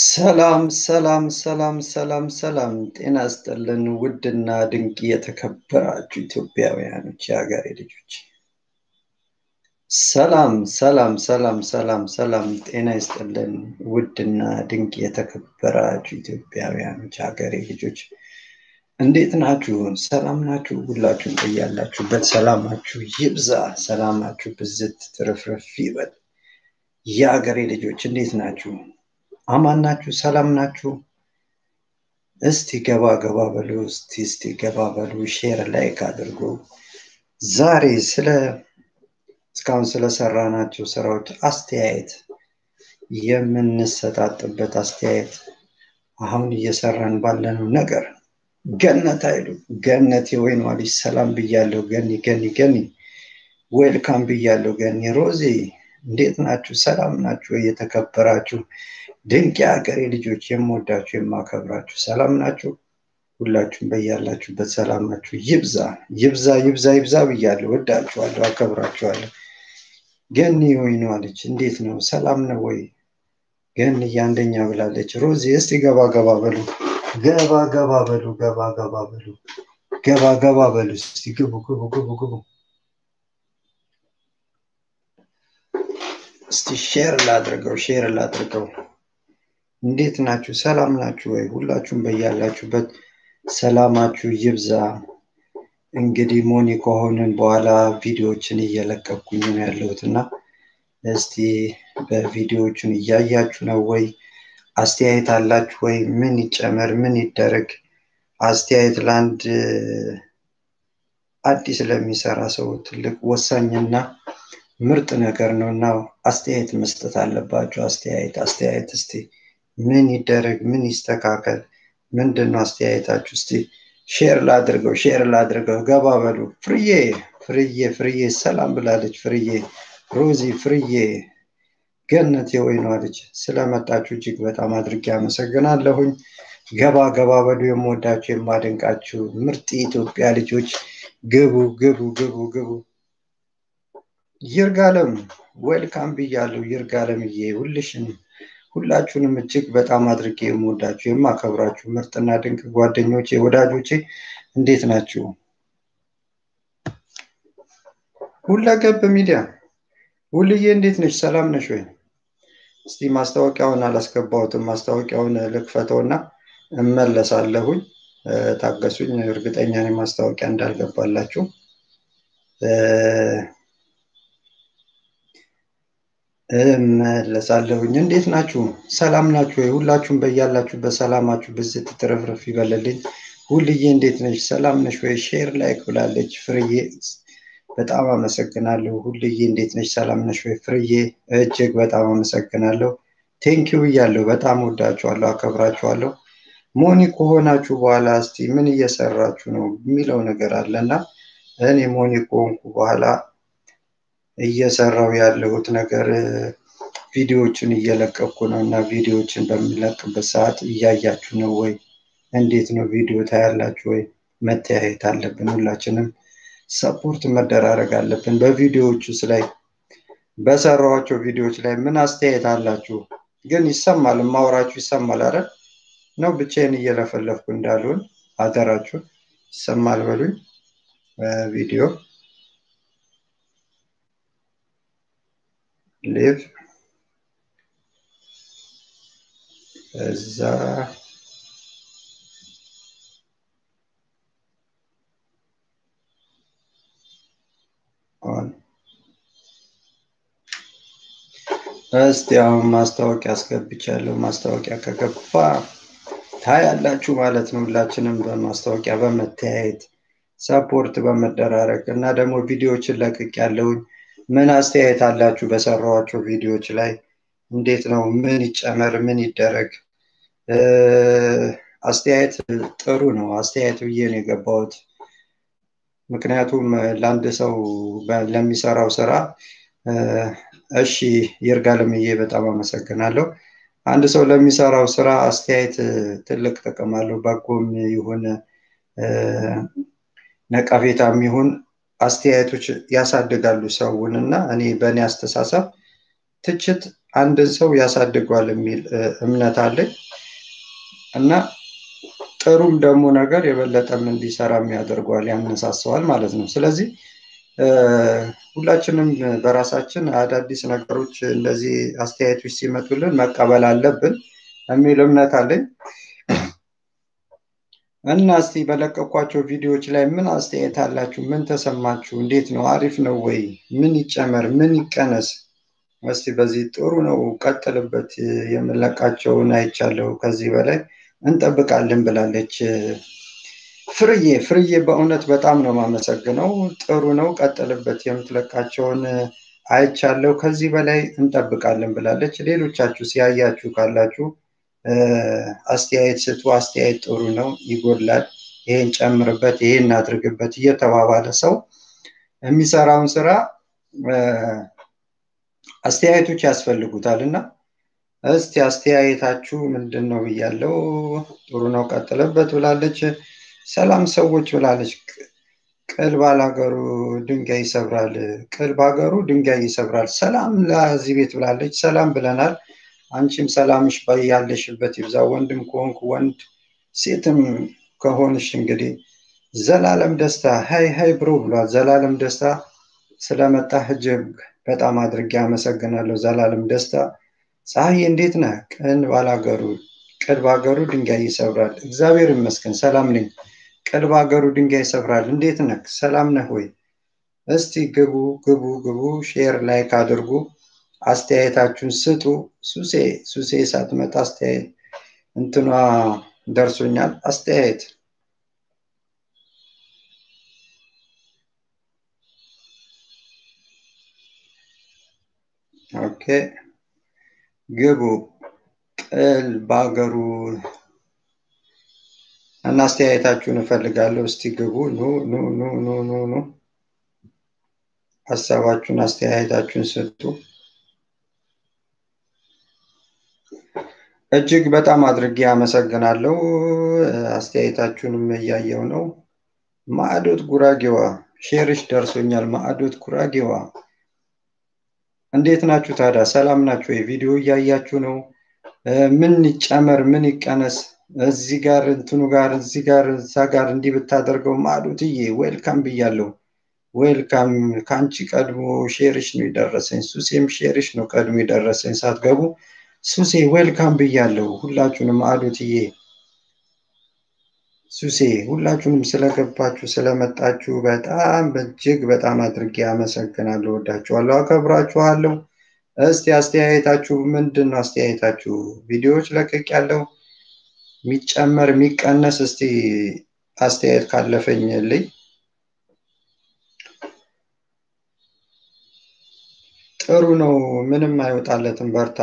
ሰላም ሰላም ሰላም ሰላም ሰላም፣ ጤና ይስጥልን ውድና ድንቅ የተከበራችሁ ኢትዮጵያውያኖች የሀገሬ ልጆች፣ ሰላም ሰላም ሰላም ሰላም ሰላም፣ ጤና ይስጥልን ውድና ድንቅ የተከበራችሁ ኢትዮጵያውያኖች የሀገሬ ልጆች፣ እንዴት ናችሁ? ሰላም ናችሁ? ሁላችሁም በያላችሁበት ሰላማችሁ ይብዛ፣ ሰላማችሁ ብዝት ትርፍርፍ ይበል። የሀገሬ ልጆች እንዴት ናችሁ? አማን ናችሁ? ሰላም ናችሁ? እስቲ ገባ ገባ በሉ፣ እስቲ እስቲ ገባ በሉ፣ ሼር ላይክ አድርጉ። ዛሬ ስለ እስካሁን ስለሰራናቸው ስራዎች አስተያየት የምንሰጣጥበት አስተያየት አሁን እየሰራን ባለነው ነገር ገነት አይሉ ገነት የወይኗ ልጅ ሰላም ብያለሁ። ገኒ ገኒ ገኒ ዌልካም ብያለሁ። ገኒ ሮዚ እንዴት ናችሁ? ሰላም ናችሁ? የተከበራችሁ ድንቅ የሀገሬ ልጆች የምወዳችሁ የማከብራችሁ ሰላም ናችሁ? ሁላችሁም በያላችሁበት ሰላማችሁ ይብዛ ይብዛ ይብዛ ይብዛ ብያለሁ። ወዳችኋለሁ፣ አከብራችኋለሁ። ገኒ ወይኗ ልጅ እንዴት ነው? ሰላም ነው ወይ? ገኒ አንደኛ ብላለች። ሮዚ እስቲ ገባ ገባ በሉ ገባ ገባ በሉ ገባ ገባ በሉ ገባ ገባ በሉ እስቲ ግቡ ግቡ ግቡ ግቡ። እስቲ ሼር ላድርገው ሼር ላድርገው። እንዴት ናችሁ? ሰላም ናችሁ ወይ? ሁላችሁም በያላችሁበት ሰላማችሁ ይብዛ። እንግዲህ ሞኒ ከሆንን በኋላ ቪዲዮዎችን እየለቀኩኝ ነው ያለሁት እና እስቲ በቪዲዮዎቹን እያያችሁ ነው ወይ? አስተያየት አላችሁ ወይ? ምን ይጨመር? ምን ይደረግ? አስተያየት ለአንድ አዲስ ለሚሰራ ሰው ትልቅ ወሳኝና ምርጥ ነገር ነው እና አስተያየት መስጠት አለባችሁ። አስተያየት አስተያየት እስቲ ምን ይደረግ? ምን ይስተካከል? ምንድን ነው አስተያየታችሁ? እስቲ ሼር ላድርገው ሼር ላድርገው። ገባ በሉ። ፍርዬ ፍርዬ ፍርዬ ሰላም ብላለች። ፍርዬ ሮዚ ፍርዬ ገነት የወይኗ ልጅ ስለመጣችሁ እጅግ በጣም አድርጌ አመሰግናለሁኝ። ገባ ገባ በሉ። የምወዳችሁ የማደንቃችሁ ምርጥ የኢትዮጵያ ልጆች ግቡ ግቡ ግቡ ግቡ። ይርጋለም ዌልካም ብያለሁ። ይርጋለምዬ ሁልሽን ሁላችሁንም እጅግ በጣም አድርጌ የምወዳችሁ የማከብራችሁ ምርጥና ድንቅ ጓደኞቼ ወዳጆቼ እንዴት ናችሁ? ሁለገብ ሚዲያ ሁልዬ እንዴት ነች? ሰላም ነሽ ወይ? እስቲ ማስታወቂያውን አላስገባሁትም። ማስታወቂያውን ልክፈተውና እመለሳለሁኝ። ታገሱኝ። እርግጠኛ ነኝ ማስታወቂያ እንዳልገባላችሁ። እመለሳለሁኝ። እንዴት ናችሁ? ሰላም ናችሁ ወይ? ሁላችሁም በያላችሁበት ሰላማችሁ ብዝት ትረፍረፍ ይበልልኝ። ሁልዬ እንዴት ነች? ሰላም ነሽ ወይ? ሼር ላይክ ብላለች ፍርዬ። በጣም አመሰግናለሁ። ሁልዬ እንዴት ነች? ሰላም ነሽ ወይ? ፍርዬ እጅግ በጣም አመሰግናለሁ። ቴንኪው እያለሁ በጣም ወዳችኋለሁ፣ አከብራችኋለሁ። ሞኒ ከሆናችሁ በኋላ እስቲ ምን እየሰራችሁ ነው የሚለው ነገር አለና እኔ ሞኒ ከሆንኩ በኋላ እየሰራው ያለሁት ነገር ቪዲዮዎችን እየለቀኩ ነው እና ቪዲዮዎችን በሚለቅበት ሰዓት እያያችሁ ነው ወይ? እንዴት ነው ቪዲዮ ታያላችሁ ወይ? መተያየት አለብን። ሁላችንም ሰፖርት መደራረግ አለብን። በቪዲዮዎቹ ላይ በሰራኋቸው ቪዲዮዎች ላይ ምን አስተያየት አላችሁ? ግን ይሰማል፣ ማውራችሁ ይሰማል አይደል? ነው ብቻዬን እየለፈለፍኩ እንዳልሆን አደራችሁ። ይሰማል በሉኝ ቪዲዮ ሊቭ እዛ ኦን እስቲ አሁን ማስታወቂያ አስገብቻለሁ። ማስታወቂያ ከገባ ታያላችሁ ማለት ነው። ሁላችንም በማስታወቂያ በመተያየት ሰፖርት በመደራረግ እና ደግሞ ቪዲዮዎችን ለቅቅ ያለውኝ ምን አስተያየት አላችሁ? በሰራኋቸው ቪዲዮዎች ላይ እንዴት ነው? ምን ይጨመር? ምን ይደረግ? አስተያየት ጥሩ ነው። አስተያየት ብዬ ነው የገባሁት። ምክንያቱም ለአንድ ሰው ለሚሰራው ስራ እሺ፣ ይርጋለምዬ በጣም አመሰግናለሁ። አንድ ሰው ለሚሰራው ስራ አስተያየት ትልቅ ጥቅም አለው። በጎም ይሁን ነቀፌታም ይሁን አስተያየቶች ያሳድጋሉ ሰውን እና እኔ በእኔ አስተሳሰብ ትችት አንድን ሰው ያሳድጓል የሚል እምነት አለኝ እና ጥሩም ደግሞ ነገር የበለጠም እንዲሰራም ያደርገዋል፣ ያነሳሰዋል ማለት ነው። ስለዚህ ሁላችንም በራሳችን አዳዲስ ነገሮች እንደዚህ አስተያየቶች ሲመጡልን መቀበል አለብን የሚል እምነት አለኝ እና እስቲ በለቀኳቸው ቪዲዮዎች ላይ ምን አስተያየት አላችሁ? ምን ተሰማችሁ? እንዴት ነው? አሪፍ ነው ወይ? ምን ይጨመር? ምን ይቀነስ? እስቲ በዚህ ጥሩ ነው ቀጥልበት። የምለቃቸውን አይቻለሁ። ከዚህ በላይ እንጠብቃለን ብላለች ፍርዬ። ፍርዬ በእውነት በጣም ነው የማመሰግነው። ጥሩ ነው ቀጥልበት። የምትለቃቸውን አይቻለሁ። ከዚህ በላይ እንጠብቃለን ብላለች። ሌሎቻችሁ ሲያያችሁ ካላችሁ አስተያየት ስጡ። አስተያየት ጥሩ ነው፣ ይጎድላል፣ ይሄን ጨምርበት፣ ይሄን አድርግበት እየተባባለ ሰው የሚሰራውን ስራ አስተያየቶች ያስፈልጉታል እና እስቲ አስተያየታችሁ ምንድን ነው ብያለው። ጥሩ ነው ቀጥለበት ብላለች። ሰላም ሰዎች ብላለች። ቅል ባላገሩ ድንጋይ ይሰብራል፣ ቅል ባገሩ ድንጋይ ይሰብራል። ሰላም ለዚህ ቤት ብላለች። ሰላም ብለናል። አንቺም ሰላምሽ ያለሽበት ይብዛ። ወንድም ከሆንክ ወንድ፣ ሴትም ከሆንሽ እንግዲህ ዘላለም ደስታ ሀይ ሀይ ብሮ ብሏል። ዘላለም ደስታ ስለመጣህ እጅግ በጣም አድርጌ አመሰግናለሁ። ዘላለም ደስታ ፀሐይ እንዴት ነህ? ቅን ባላገሩ ቅል ባገሩ ድንጋይ ይሰብራል። እግዚአብሔር ይመስገን ሰላም ነኝ። ቅል ባገሩ ድንጋይ ይሰብራል። እንዴት ነህ? ሰላም ነህ ወይ? እስቲ ግቡ ግቡ ግቡ፣ ሼር ላይክ አድርጉ። አስተያየታችሁን ስጡ። ሱሴ ሱሴ ሳትመጣ አስተያየት እንትኗ ደርሶኛል። አስተያየት ኦኬ፣ ግቡ ቅል በሀገሩ እና አስተያየታችሁን እፈልጋለሁ። እስቲ ግቡ። ኑ ኑ ኑ ኑ ኑ ኑ ሀሳባችሁን አስተያየታችሁን ስጡ። እጅግ በጣም አድርጌ አመሰግናለሁ። አስተያየታችሁንም እያየው ነው። ማዕዶት ጉራጌዋ ሼርሽ ደርሶኛል። ማዕዶት ጉራጌዋ እንዴት ናችሁ ታዲያ? ሰላም ናችሁ? የቪዲዮ እያያችሁ ነው። ምን ይጨመር፣ ምን ይቀነስ፣ እዚህ ጋር እንትኑ ጋር እዚህ ጋር እዛ ጋር እንዲህ ብታደርገው ማዕዶትዬ ዌልካም ብያለሁ። ዌልካም ከአንቺ ቀድሞ ሼርሽ ነው የደረሰኝ። ሱሴም ሼርሽ ነው ቀድሞ የደረሰኝ ሳትገቡ ሱሴ ዌልካም ብያለሁ። ሁላችሁንም አዶትዬ ሱሴ ሁላችሁንም ስለገባችሁ ስለመጣችሁ በጣም በእጅግ በጣም አድርጌ አመሰግናለሁ። ወዳችኋለሁ፣ አከብራችኋለሁ። እስቲ አስተያየታችሁ ምንድን ነው? አስተያየታችሁ ቪዲዮዎች ለቅቅ ያለው የሚጨመር የሚቀነስ እስቲ አስተያየት ካለፈኝ ልኝ ጥሩ ነው። ምንም አይወጣለትም። በርታ።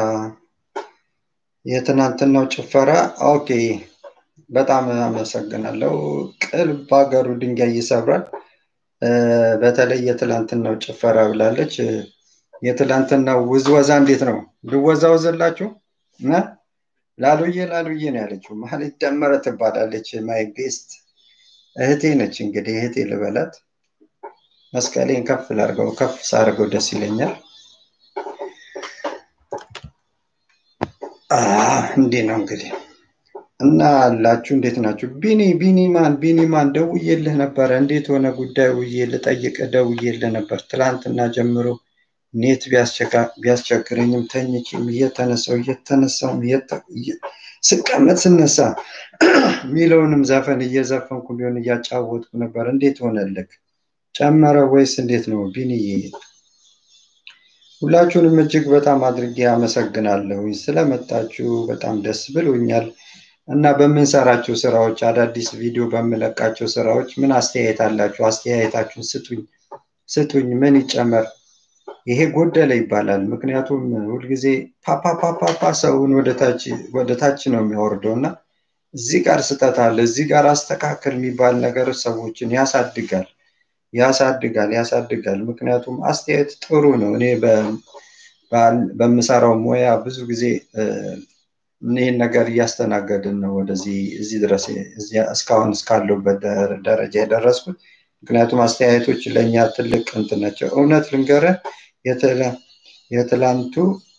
የትናንትናው ጭፈራ ኦኬ፣ በጣም አመሰግናለሁ። ቅል በሀገሩ ድንጋይ ይሰብራል። በተለይ የትላንትናው ጭፈራ ብላለች። የትላንትናው ውዝወዛ እንዴት ነው? ልወዛወዝላችሁ? ላሉዬ ላሉዬ ነው ያለችው። ማለት ደመረ ትባላለች። ማይ ቤስት እህቴ ነች። እንግዲህ እህቴ ልበላት። መስቀሌን ከፍ ላርገው፣ ከፍ ሳርገው ደስ ይለኛል። እንዲህ ነው እንግዲህ እና አላችሁ እንዴት ናችሁ? ቢኒ ቢኒማን ቢኒማን ደውዬልህ ነበረ። እንዴት ሆነ ጉዳዩ ብዬ ልጠይቅህ ደውዬልህ ነበር። ትላንትና ጀምሮ ኔት ቢያስቸግረኝም ተኝቼም እየተነሳው እየተነሳውም ስቀመጥ ስነሳ ሚለውንም ዘፈን እየዘፈንኩ ቢሆን እያጫወትኩ ነበር። እንዴት ሆነልክ? ጨመረ ወይስ እንዴት ነው ቢኒዬ? ሁላችሁንም እጅግ በጣም አድርጌ አመሰግናለሁ ስለመጣችሁ በጣም ደስ ብሎኛል። እና በምንሰራቸው ስራዎች አዳዲስ ቪዲዮ በምለቃቸው ስራዎች ምን አስተያየት አላችሁ? አስተያየታችሁን ስጡኝ ስጡኝ። ምን ይጨመር? ይሄ ጎደለ ይባላል። ምክንያቱም ሁልጊዜ ፓፓፓፓፓ ሰውን ወደ ታች ነው የሚያወርደው እና እዚህ ጋር ስህተት አለ፣ እዚህ ጋር አስተካከል የሚባል ነገር ሰዎችን ያሳድጋል ያሳድጋል ያሳድጋል። ምክንያቱም አስተያየት ጥሩ ነው። እኔ በምሰራው ሙያ ብዙ ጊዜ ይህን ነገር እያስተናገድን ነው ወደዚህ እዚህ ድረስ እስካሁን እስካለሁበት ደረጃ የደረስኩት። ምክንያቱም አስተያየቶች ለእኛ ትልቅ እንትን ናቸው። እውነት ልንገርህ የትላንቱ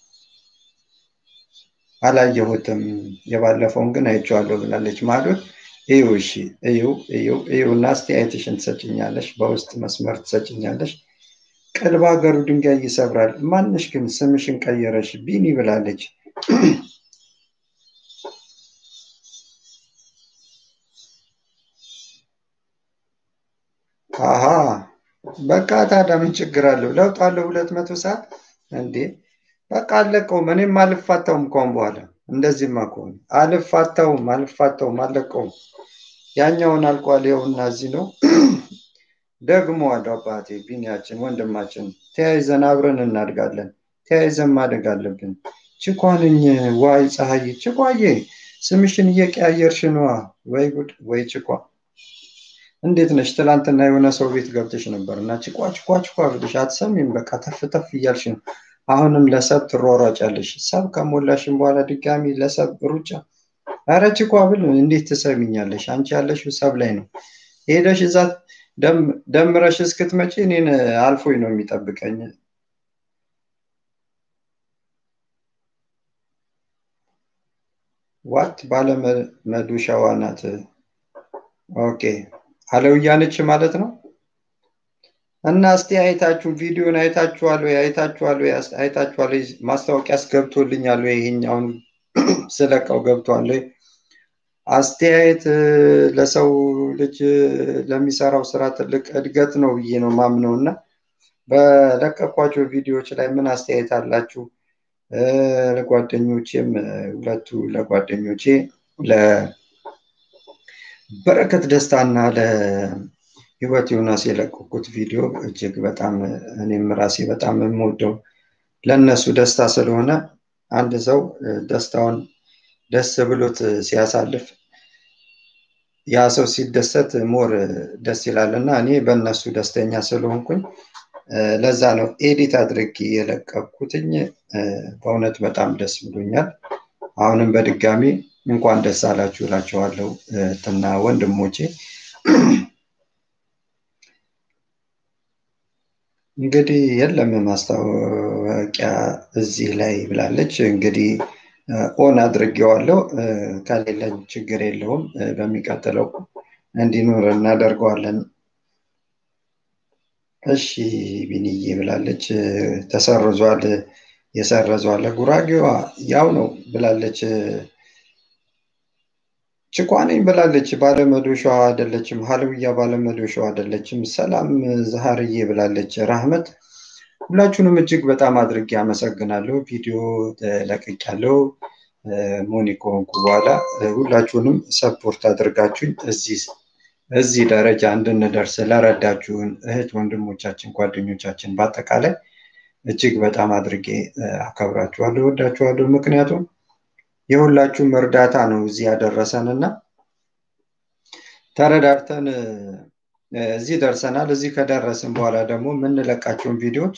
አላየሁትም፣ የባለፈውን ግን አይቼዋለሁ ብላለች ማለት እዩ። እሺ እዩ እዩ እዩ እና አስተያየትሽን ትሰጭኛለሽ፣ በውስጥ መስመር ትሰጭኛለሽ። ቅልብ ሀገሩ ድንጋይ ይሰብራል። ማንሽ ግን ስምሽን ቀየረሽ ቢኒ ብላለች። አሀ በቃ ታዲያ ምን ችግር አለው? ለውጥ አለው። ሁለት መቶ ሰዓት እንዴ በቃ አለቀውም። እኔም አልፋታውም ከሆን በኋላ እንደዚህማ ከሆነ አልፋታውም አልፋታውም አለቀውም። ያኛውን አልቋል። ይኸውና እዚህ ነው ደግሞ አለው አባቴ ቢኒያችን ወንድማችን። ተያይዘን አብረን እናድጋለን። ተያይዘን ማደግ አለብን። ችኳንኝ ዋይ ፀሐይ ችኳዬ ስምሽን እየቀያየርሽ ነዋ። ወይ ጉድ ወይ ችኳ እንዴት ነሽ? ትላንትና የሆነ ሰው ቤት ገብተሽ ነበር እና ችኳ ችኳ ችኳ ብለሽ አትሰሚም። በቃ ተፍ ተፍ እያልሽ ነው። አሁንም ለሰብ ትሯሯጫለሽ። ሰብ ከሞላሽም በኋላ ድጋሚ ለሰብ ሩጫ። ኧረ ችኳ ብል እንዴት ትሰሚኛለሽ? አንቺ ያለሽው ሰብ ላይ ነው። ሄደሽ እዛ ደምረሽ እስክትመጪ እኔን አልፎኝ ነው የሚጠብቀኝ። ዋት ባለመዶሻዋ ናት። ኦኬ አለውያ ነች ማለት ነው። እና እስቲ አይታችሁ ቪዲዮን አይታችኋል ወይ? አይታችኋል ወይ? አይታችኋል ወይ? ማስታወቂያስ ገብቶልኛል ወይ? ይሄኛውን ስለቀው ገብቷል ወይ? አስተያየት ለሰው ልጅ ለሚሰራው ስራ ትልቅ እድገት ነው ብዬ ነው ማምነው እና በለቀኳቸው ቪዲዮዎች ላይ ምን አስተያየት አላችሁ? ለጓደኞቼም ሁለቱ ለጓደኞቼ ለበረከት ደስታና ለህይወት ዮናስ የለቀኩት ቪዲዮ እጅግ በጣም እኔም ራሴ በጣም የምወደው ለእነሱ ደስታ ስለሆነ አንድ ሰው ደስታውን ደስ ብሎት ሲያሳልፍ ያ ሰው ሲደሰት ሞር ደስ ይላል እና እኔ በእነሱ ደስተኛ ስለሆንኩኝ ለዛ ነው ኤዲት አድርጌ የለቀኩትኝ። በእውነት በጣም ደስ ብሎኛል። አሁንም በድጋሚ እንኳን ደስ አላችሁ እላችኋለሁ እህትና ወንድሞቼ። እንግዲህ የለም ማስታወቂያ እዚህ ላይ ብላለች። እንግዲህ ኦን አድርጌዋለሁ። ከሌለኝ ችግር የለውም። በሚቀጥለው እንዲኖር እናደርገዋለን። እሺ ቢንዬ ብላለች። ተሰርዟል። የሰረዟለ ጉራጌዋ ያው ነው ብላለች። ችኳነኝ ብላለች። ባለመዶሻዋ አይደለችም። ሀለውያ ባለመዶሻዋ አይደለችም። ሰላም ዛሃርዬ ብላለች። ራህመት ሁላችሁንም እጅግ በጣም አድርጌ አመሰግናለሁ። ቪዲዮ ለቅቄያለሁ። ሞኒ ከሆንኩ በኋላ ሁላችሁንም ሰፖርት አድርጋችሁኝ እዚህ እዚህ ደረጃ እንድንደርስ ለረዳችሁን እህት ወንድሞቻችን፣ ጓደኞቻችን በአጠቃላይ እጅግ በጣም አድርጌ አከብራችኋለሁ፣ ወዳችኋለሁ። ምክንያቱም የሁላችሁም እርዳታ ነው እዚህ ያደረሰን እና ተረዳድተን እዚህ ደርሰናል። እዚህ ከደረስን በኋላ ደግሞ የምንለቃቸውን ቪዲዮዎች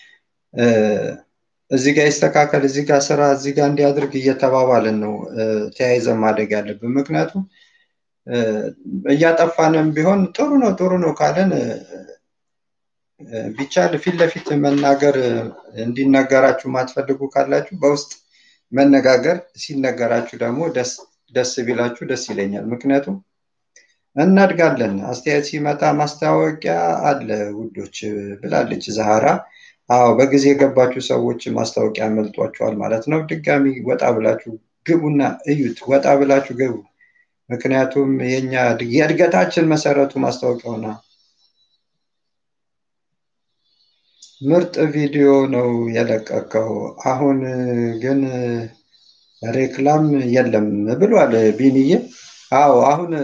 እዚህ ጋር ይስተካከል፣ እዚህ ጋር ስራ፣ እዚህ ጋር እንዲያድርግ እየተባባልን ነው ተያይዘን ማደግ ያለብን። ምክንያቱም እያጠፋንም ቢሆን ጥሩ ነው ጥሩ ነው ካለን ቢቻል ፊት ለፊት መናገር እንዲነገራችሁ ማትፈልጉ ካላችሁ በውስጥ መነጋገር ሲነገራችሁ ደግሞ ደስ ቢላችሁ ደስ ይለኛል። ምክንያቱም እናድጋለን። አስተያየት ሲመጣ ማስታወቂያ አለ ውዶች ብላለች ዛሃራ። አዎ በጊዜ የገባችሁ ሰዎች ማስታወቂያ መልጧችኋል ማለት ነው። ድጋሚ ወጣ ብላችሁ ግቡና እዩት። ወጣ ብላችሁ ግቡ። ምክንያቱም የኛ የእድገታችን መሰረቱ ማስታወቂያው ነው። ምርጥ ቪዲዮ ነው የለቀቀው። አሁን ግን ሬክላም የለም ብሏል ቢንዬ። አዎ አሁን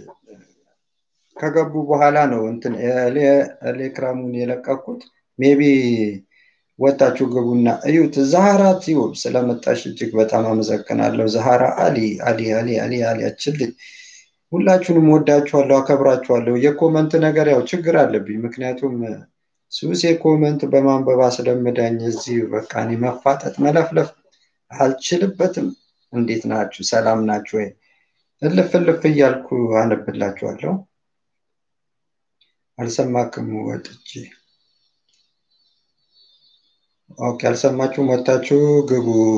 ከገቡ በኋላ ነው እንትን ቴሌግራሙን የለቀኩት። ሜቢ ወጣችሁ ግቡና እዩት። ዛሃራ ቲዩብ ስለመጣሽ እጅግ በጣም አመሰግናለሁ። ዛሃራ አሊ አሊ አሊ አሊ አሊ አችልኝ። ሁላችሁንም ወዳችኋለሁ፣ አከብራችኋለሁ። የኮመንት ነገር ያው ችግር አለብኝ፣ ምክንያቱም ሱስ የኮመንት በማንበብ አስለምዳኝ። እዚህ በቃ እኔ መፋጠጥ መለፍለፍ አልችልበትም። እንዴት ናችሁ? ሰላም ናችሁ ወይ? እልፍ እልፍ እያልኩ አነብላችኋለሁ። አልሰማክም ወጥቼ ኦኬ፣ አልሰማችሁም? ወጥታችሁ ግቡ።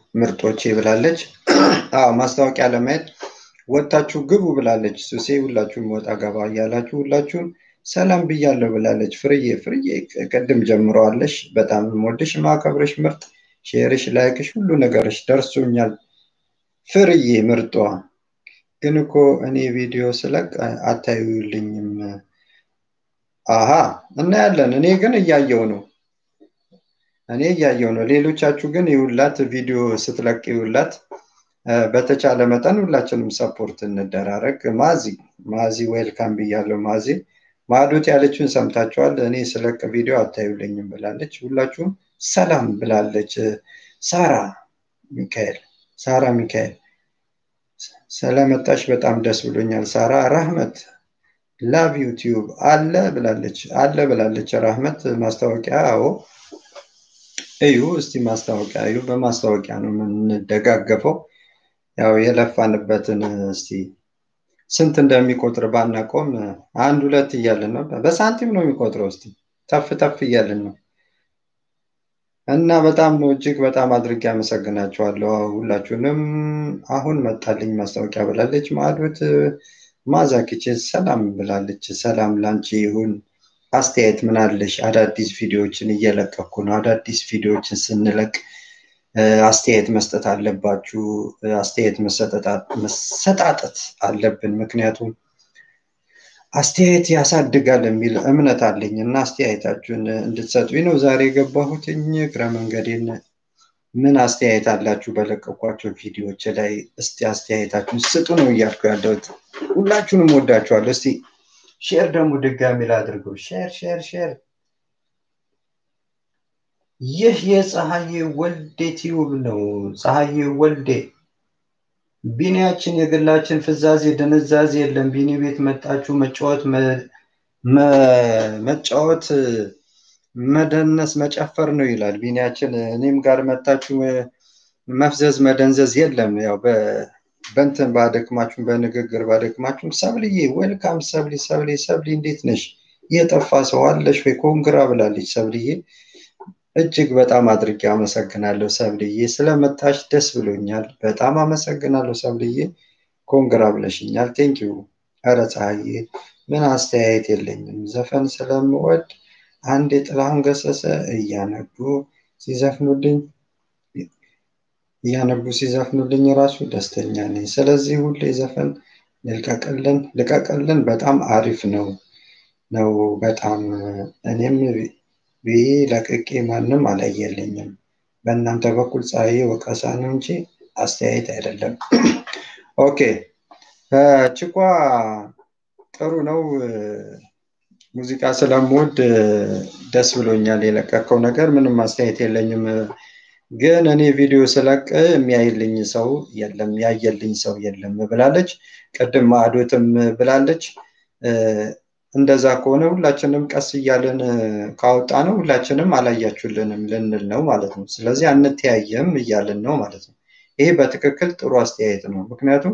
ምርጦቼ ብላለች። አዎ ማስታወቂያ ለማየት ወጥታችሁ ግቡ ብላለች። ሱሴ ሁላችሁም ወጣ ገባ እያላችሁ ሁላችሁም ሰላም ብያለሁ ብላለች። ፍርዬ ፍርዬ ቅድም ጀምረዋለሽ። በጣም የምወድሽ ማከብረሽ ምርጥ ሼርሽ፣ ላይክሽ፣ ሁሉ ነገርሽ ደርሶኛል። ፍርዬ ምርጧ ግን እኮ እኔ ቪዲዮ ስለቅ አታዩልኝም። አሀ እናያለን። እኔ ግን እያየው ነው እኔ እያየው ነው። ሌሎቻችሁ ግን ይውላት ቪዲዮ ስትለቅ ይውላት። በተቻለ መጠን ሁላችንም ሰፖርት እንደራረግ። ማዚ ማዚ ዌልካም ብያለሁ። ማዚ ማዶት ያለችውን ሰምታችኋል። እኔ ስለቅ ቪዲዮ አታዩልኝም ብላለች። ሁላችሁም ሰላም ብላለች። ሳራ ሚካኤል ሳራ ሚካኤል ስለመጣሽ በጣም ደስ ብሎኛል። ሳራ ራህመት ላቭ ዩቲዩብ አለ ብላለች አለ ብላለች። ራህመት ማስታወቂያ አዎ እዩ እስቲ ማስታወቂያ እዩ። በማስታወቂያ ነው የምንደጋገፈው። ያው የለፋንበትን እስቲ ስንት እንደሚቆጥር ባናቆም አንድ ሁለት እያልን ነው። በሳንቲም ነው የሚቆጥረው። እስቲ ተፍ ተፍ እያልን ነው እና በጣም ነው እጅግ በጣም አድርጌ አመሰግናቸዋለሁ ሁላችሁንም። አሁን መጣልኝ ማስታወቂያ ብላለች። ማዕዶት ማዛኪችን ሰላም ብላለች። ሰላም ላንቺ ይሁን። አስተያየት ምን አለሽ? አዳዲስ ቪዲዮዎችን እየለቀኩ ነው። አዳዲስ ቪዲዮዎችን ስንለቅ አስተያየት መስጠት አለባችሁ። አስተያየት መሰጣጠት አለብን። ምክንያቱም አስተያየት ያሳድጋል የሚል እምነት አለኝ እና አስተያየታችሁን እንድትሰጡኝ ነው ዛሬ የገባሁትኝ። እግረ መንገዴን ምን አስተያየት አላችሁ በለቀኳቸው ቪዲዮዎች ላይ? እስቲ አስተያየታችሁን ስጡ ነው እያልኩ ያለሁት። ሁላችሁንም ወዳችኋለሁ። እስቲ ሼር ደግሞ ድጋሚ ላድርገው። ሼር ሼር ሼር። ይህ የፀሐዬ ወልዴ ቲዩብ ነው። ፀሐዬ ወልዴ ቢኒያችን የግላችን ፍዛዜ ድንዛዜ የለም። ቢኒ ቤት መጣችሁ መጫወት መጫወት መደነስ መጨፈር ነው ይላል ቢኒያችን። እኔም ጋር መጣችሁ መፍዘዝ መደንዘዝ የለም። ያው በእንትን ባደክማችሁም በንግግር ባደክማችሁም ሰብልዬ ዌልካም ሰብሊ ሰብሊ ሰብሊ እንዴት ነሽ? የጠፋ ሰው አለሽ ወይ? ኮንግራ ብላለች ሰብልዬ። እጅግ በጣም አድርጌ አመሰግናለሁ ሰብልዬ፣ ስለመጣሽ ደስ ብሎኛል። በጣም አመሰግናለሁ ሰብልዬ፣ ኮንግራ ብለሽኛል። ቴንኪዩ። ኧረ ፀሐዬ ምን አስተያየት የለኝም። ዘፈን ስለምወድ አንድ የጥላሁን ገሰሰ እያነቡ ሲዘፍኑልኝ እያነቡ ሲዘፍኑልኝ ራሱ ደስተኛ ነኝ። ስለዚህ ሁሌ ዘፈን ልቀቅልን ልቀቅልን። በጣም አሪፍ ነው ነው በጣም እኔም ብዬ ለቅቄ ማንም አላየልኝም። በእናንተ በኩል ፀሐዬ ወቀሳ ነው እንጂ አስተያየት አይደለም። ኦኬ ችኳ ጥሩ ነው። ሙዚቃ ስለምወድ ደስ ብሎኛል። የለቀቀው ነገር ምንም አስተያየት የለኝም። ግን እኔ ቪዲዮ ስለቅ የሚያይልኝ ሰው የለም፣ ያየልኝ ሰው የለም ብላለች። ቅድም ማዕዶትም ብላለች። እንደዛ ከሆነ ሁላችንም ቀስ እያለን ካወጣ ነው ሁላችንም አላያችሁልንም ልንል ነው ማለት ነው። ስለዚህ አንተያየም እያልን ነው ማለት ነው። ይሄ በትክክል ጥሩ አስተያየት ነው። ምክንያቱም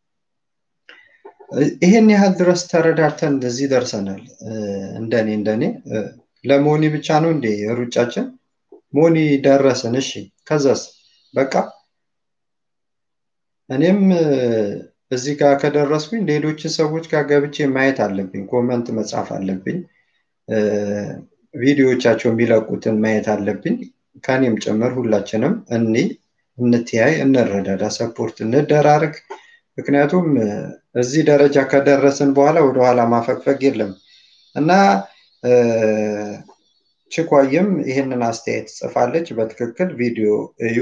ይሄን ያህል ድረስ ተረዳርተን እንደዚህ ደርሰናል። እንደኔ እንደኔ ለሞኒ ብቻ ነው እንዴ ሩጫችን? ሞኒ ደረስን። እሺ ከዛስ በቃ እኔም እዚህ ጋር ከደረስኩኝ ሌሎች ሰዎች ጋር ገብቼ ማየት አለብኝ። ኮመንት መጻፍ አለብኝ። ቪዲዮዎቻቸው የሚለቁትን ማየት አለብኝ። ከኔም ጭምር ሁላችንም እኒ እንትያይ፣ እንረዳዳ፣ ሰፖርት እንደራርግ። ምክንያቱም እዚህ ደረጃ ከደረስን በኋላ ወደኋላ ማፈግፈግ የለም እና ችኳይም ይህንን አስተያየት ጽፋለች። በትክክል ቪዲዮ እዩ።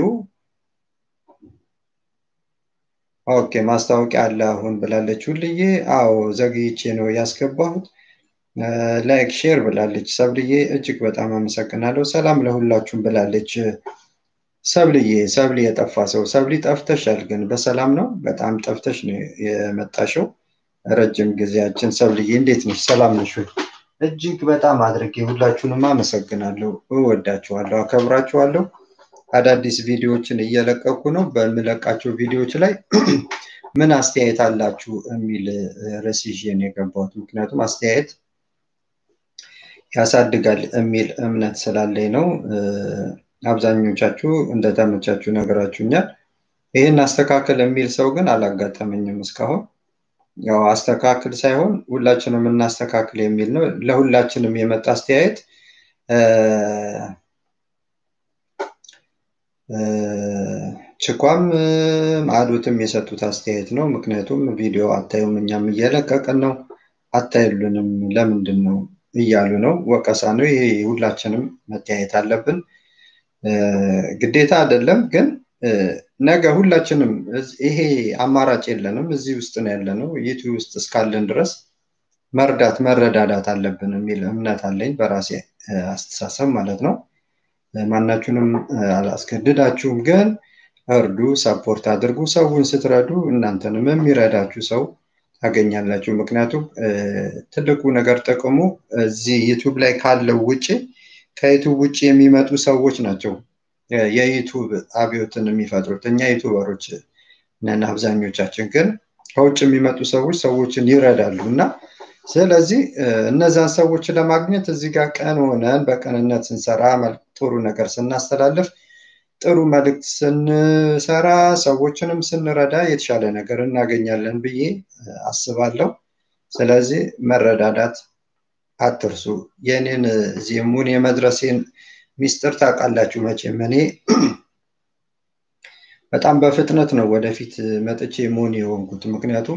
ኦኬ ማስታወቂያ አለ አሁን ብላለች ሁልዬ። አዎ ዘግይቼ ነው ያስገባሁት። ላይክ ሼር ብላለች ሰብልዬ። እጅግ በጣም አመሰግናለሁ። ሰላም ለሁላችሁም ብላለች ሰብልዬ። ሰብሊ የጠፋ ሰው ሰብሊ ጠፍተሻል፣ ግን በሰላም ነው? በጣም ጠፍተሽ ነው የመጣሽው። ረጅም ጊዜያችን ሰብልዬ፣ እንዴት ነሽ? ሰላም ነሽ ወይ? እጅግ በጣም አድርጌ ሁላችሁንም አመሰግናለሁ። እወዳችኋለሁ፣ አከብራችኋለሁ። አዳዲስ ቪዲዮዎችን እየለቀኩ ነው። በምለቃቸው ቪዲዮዎች ላይ ምን አስተያየት አላችሁ የሚል ርዕስ ይዤ ነው የገባሁት። ምክንያቱም አስተያየት ያሳድጋል የሚል እምነት ስላለኝ ነው። አብዛኞቻችሁ እንደተመቻችሁ ነገራችሁኛል። ይህን አስተካክል የሚል ሰው ግን አላጋጠመኝም እስካሁን። ያው አስተካክል ሳይሆን ሁላችንም እናስተካክል የሚል ነው። ለሁላችንም የመጣ አስተያየት ችኳም ማዕዶትም የሰጡት አስተያየት ነው። ምክንያቱም ቪዲዮ አታዩም፣ እኛም እየለቀቅን ነው፣ አታዩልንም ለምንድን ነው እያሉ ነው። ወቀሳ ነው። ይሄ ሁላችንም መተያየት አለብን። ግዴታ አይደለም ግን ነገ ሁላችንም ይሄ አማራጭ የለንም። እዚህ ውስጥ ነው ያለነው። ዩቲዩብ ውስጥ እስካለን ድረስ መርዳት መረዳዳት አለብን የሚል እምነት አለኝ በራሴ አስተሳሰብ ማለት ነው። ማናችሁንም አላስገድዳችሁም፣ ግን እርዱ፣ ሰፖርት አድርጉ። ሰውን ስትረዱ እናንተንም የሚረዳችሁ ሰው ታገኛላችሁ። ምክንያቱም ትልቁ ነገር ጥቅሙ እዚህ ዩቱብ ላይ ካለው ውጭ ከዩቱብ ውጭ የሚመጡ ሰዎች ናቸው የዩቱብ አብዮትን የሚፈጥሩት። እኛ ዩቱበሮች ነን አብዛኞቻችን፣ ግን ከውጭ የሚመጡ ሰዎች ሰዎችን ይረዳሉ እና ስለዚህ እነዛን ሰዎች ለማግኘት እዚህ ጋር ቀን ሆነን በቅንነት ስንሰራ ጥሩ ነገር ስናስተላልፍ ጥሩ መልእክት ስንሰራ ሰዎችንም ስንረዳ የተሻለ ነገር እናገኛለን ብዬ አስባለሁ። ስለዚህ መረዳዳት አትርሱ። የኔን እዚህ ሙን የመድረሴን ሚስጥር ታውቃላችሁ መቼም። እኔ በጣም በፍጥነት ነው ወደፊት መጥቼ ሙን የሆንኩት። ምክንያቱም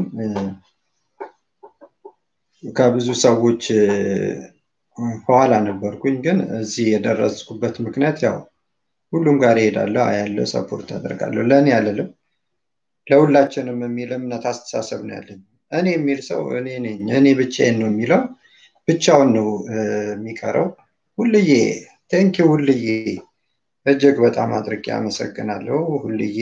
ከብዙ ሰዎች ኋላ ነበርኩኝ፣ ግን እዚህ የደረስኩበት ምክንያት ያው ሁሉም ጋር እሄዳለሁ፣ አያለሁ፣ ሰፖርት አደርጋለሁ። ለእኔ አልልም፣ ለሁላችንም የሚል እምነት አስተሳሰብ ነው ያለኝ። እኔ የሚል ሰው እኔ ነኝ፣ እኔ ብቻዬን ነው የሚለው ብቻውን ነው የሚቀረው። ሁልዬ ቴንኪ ሁልዬ፣ እጅግ በጣም አድርጌ አመሰግናለሁ ሁልዬ።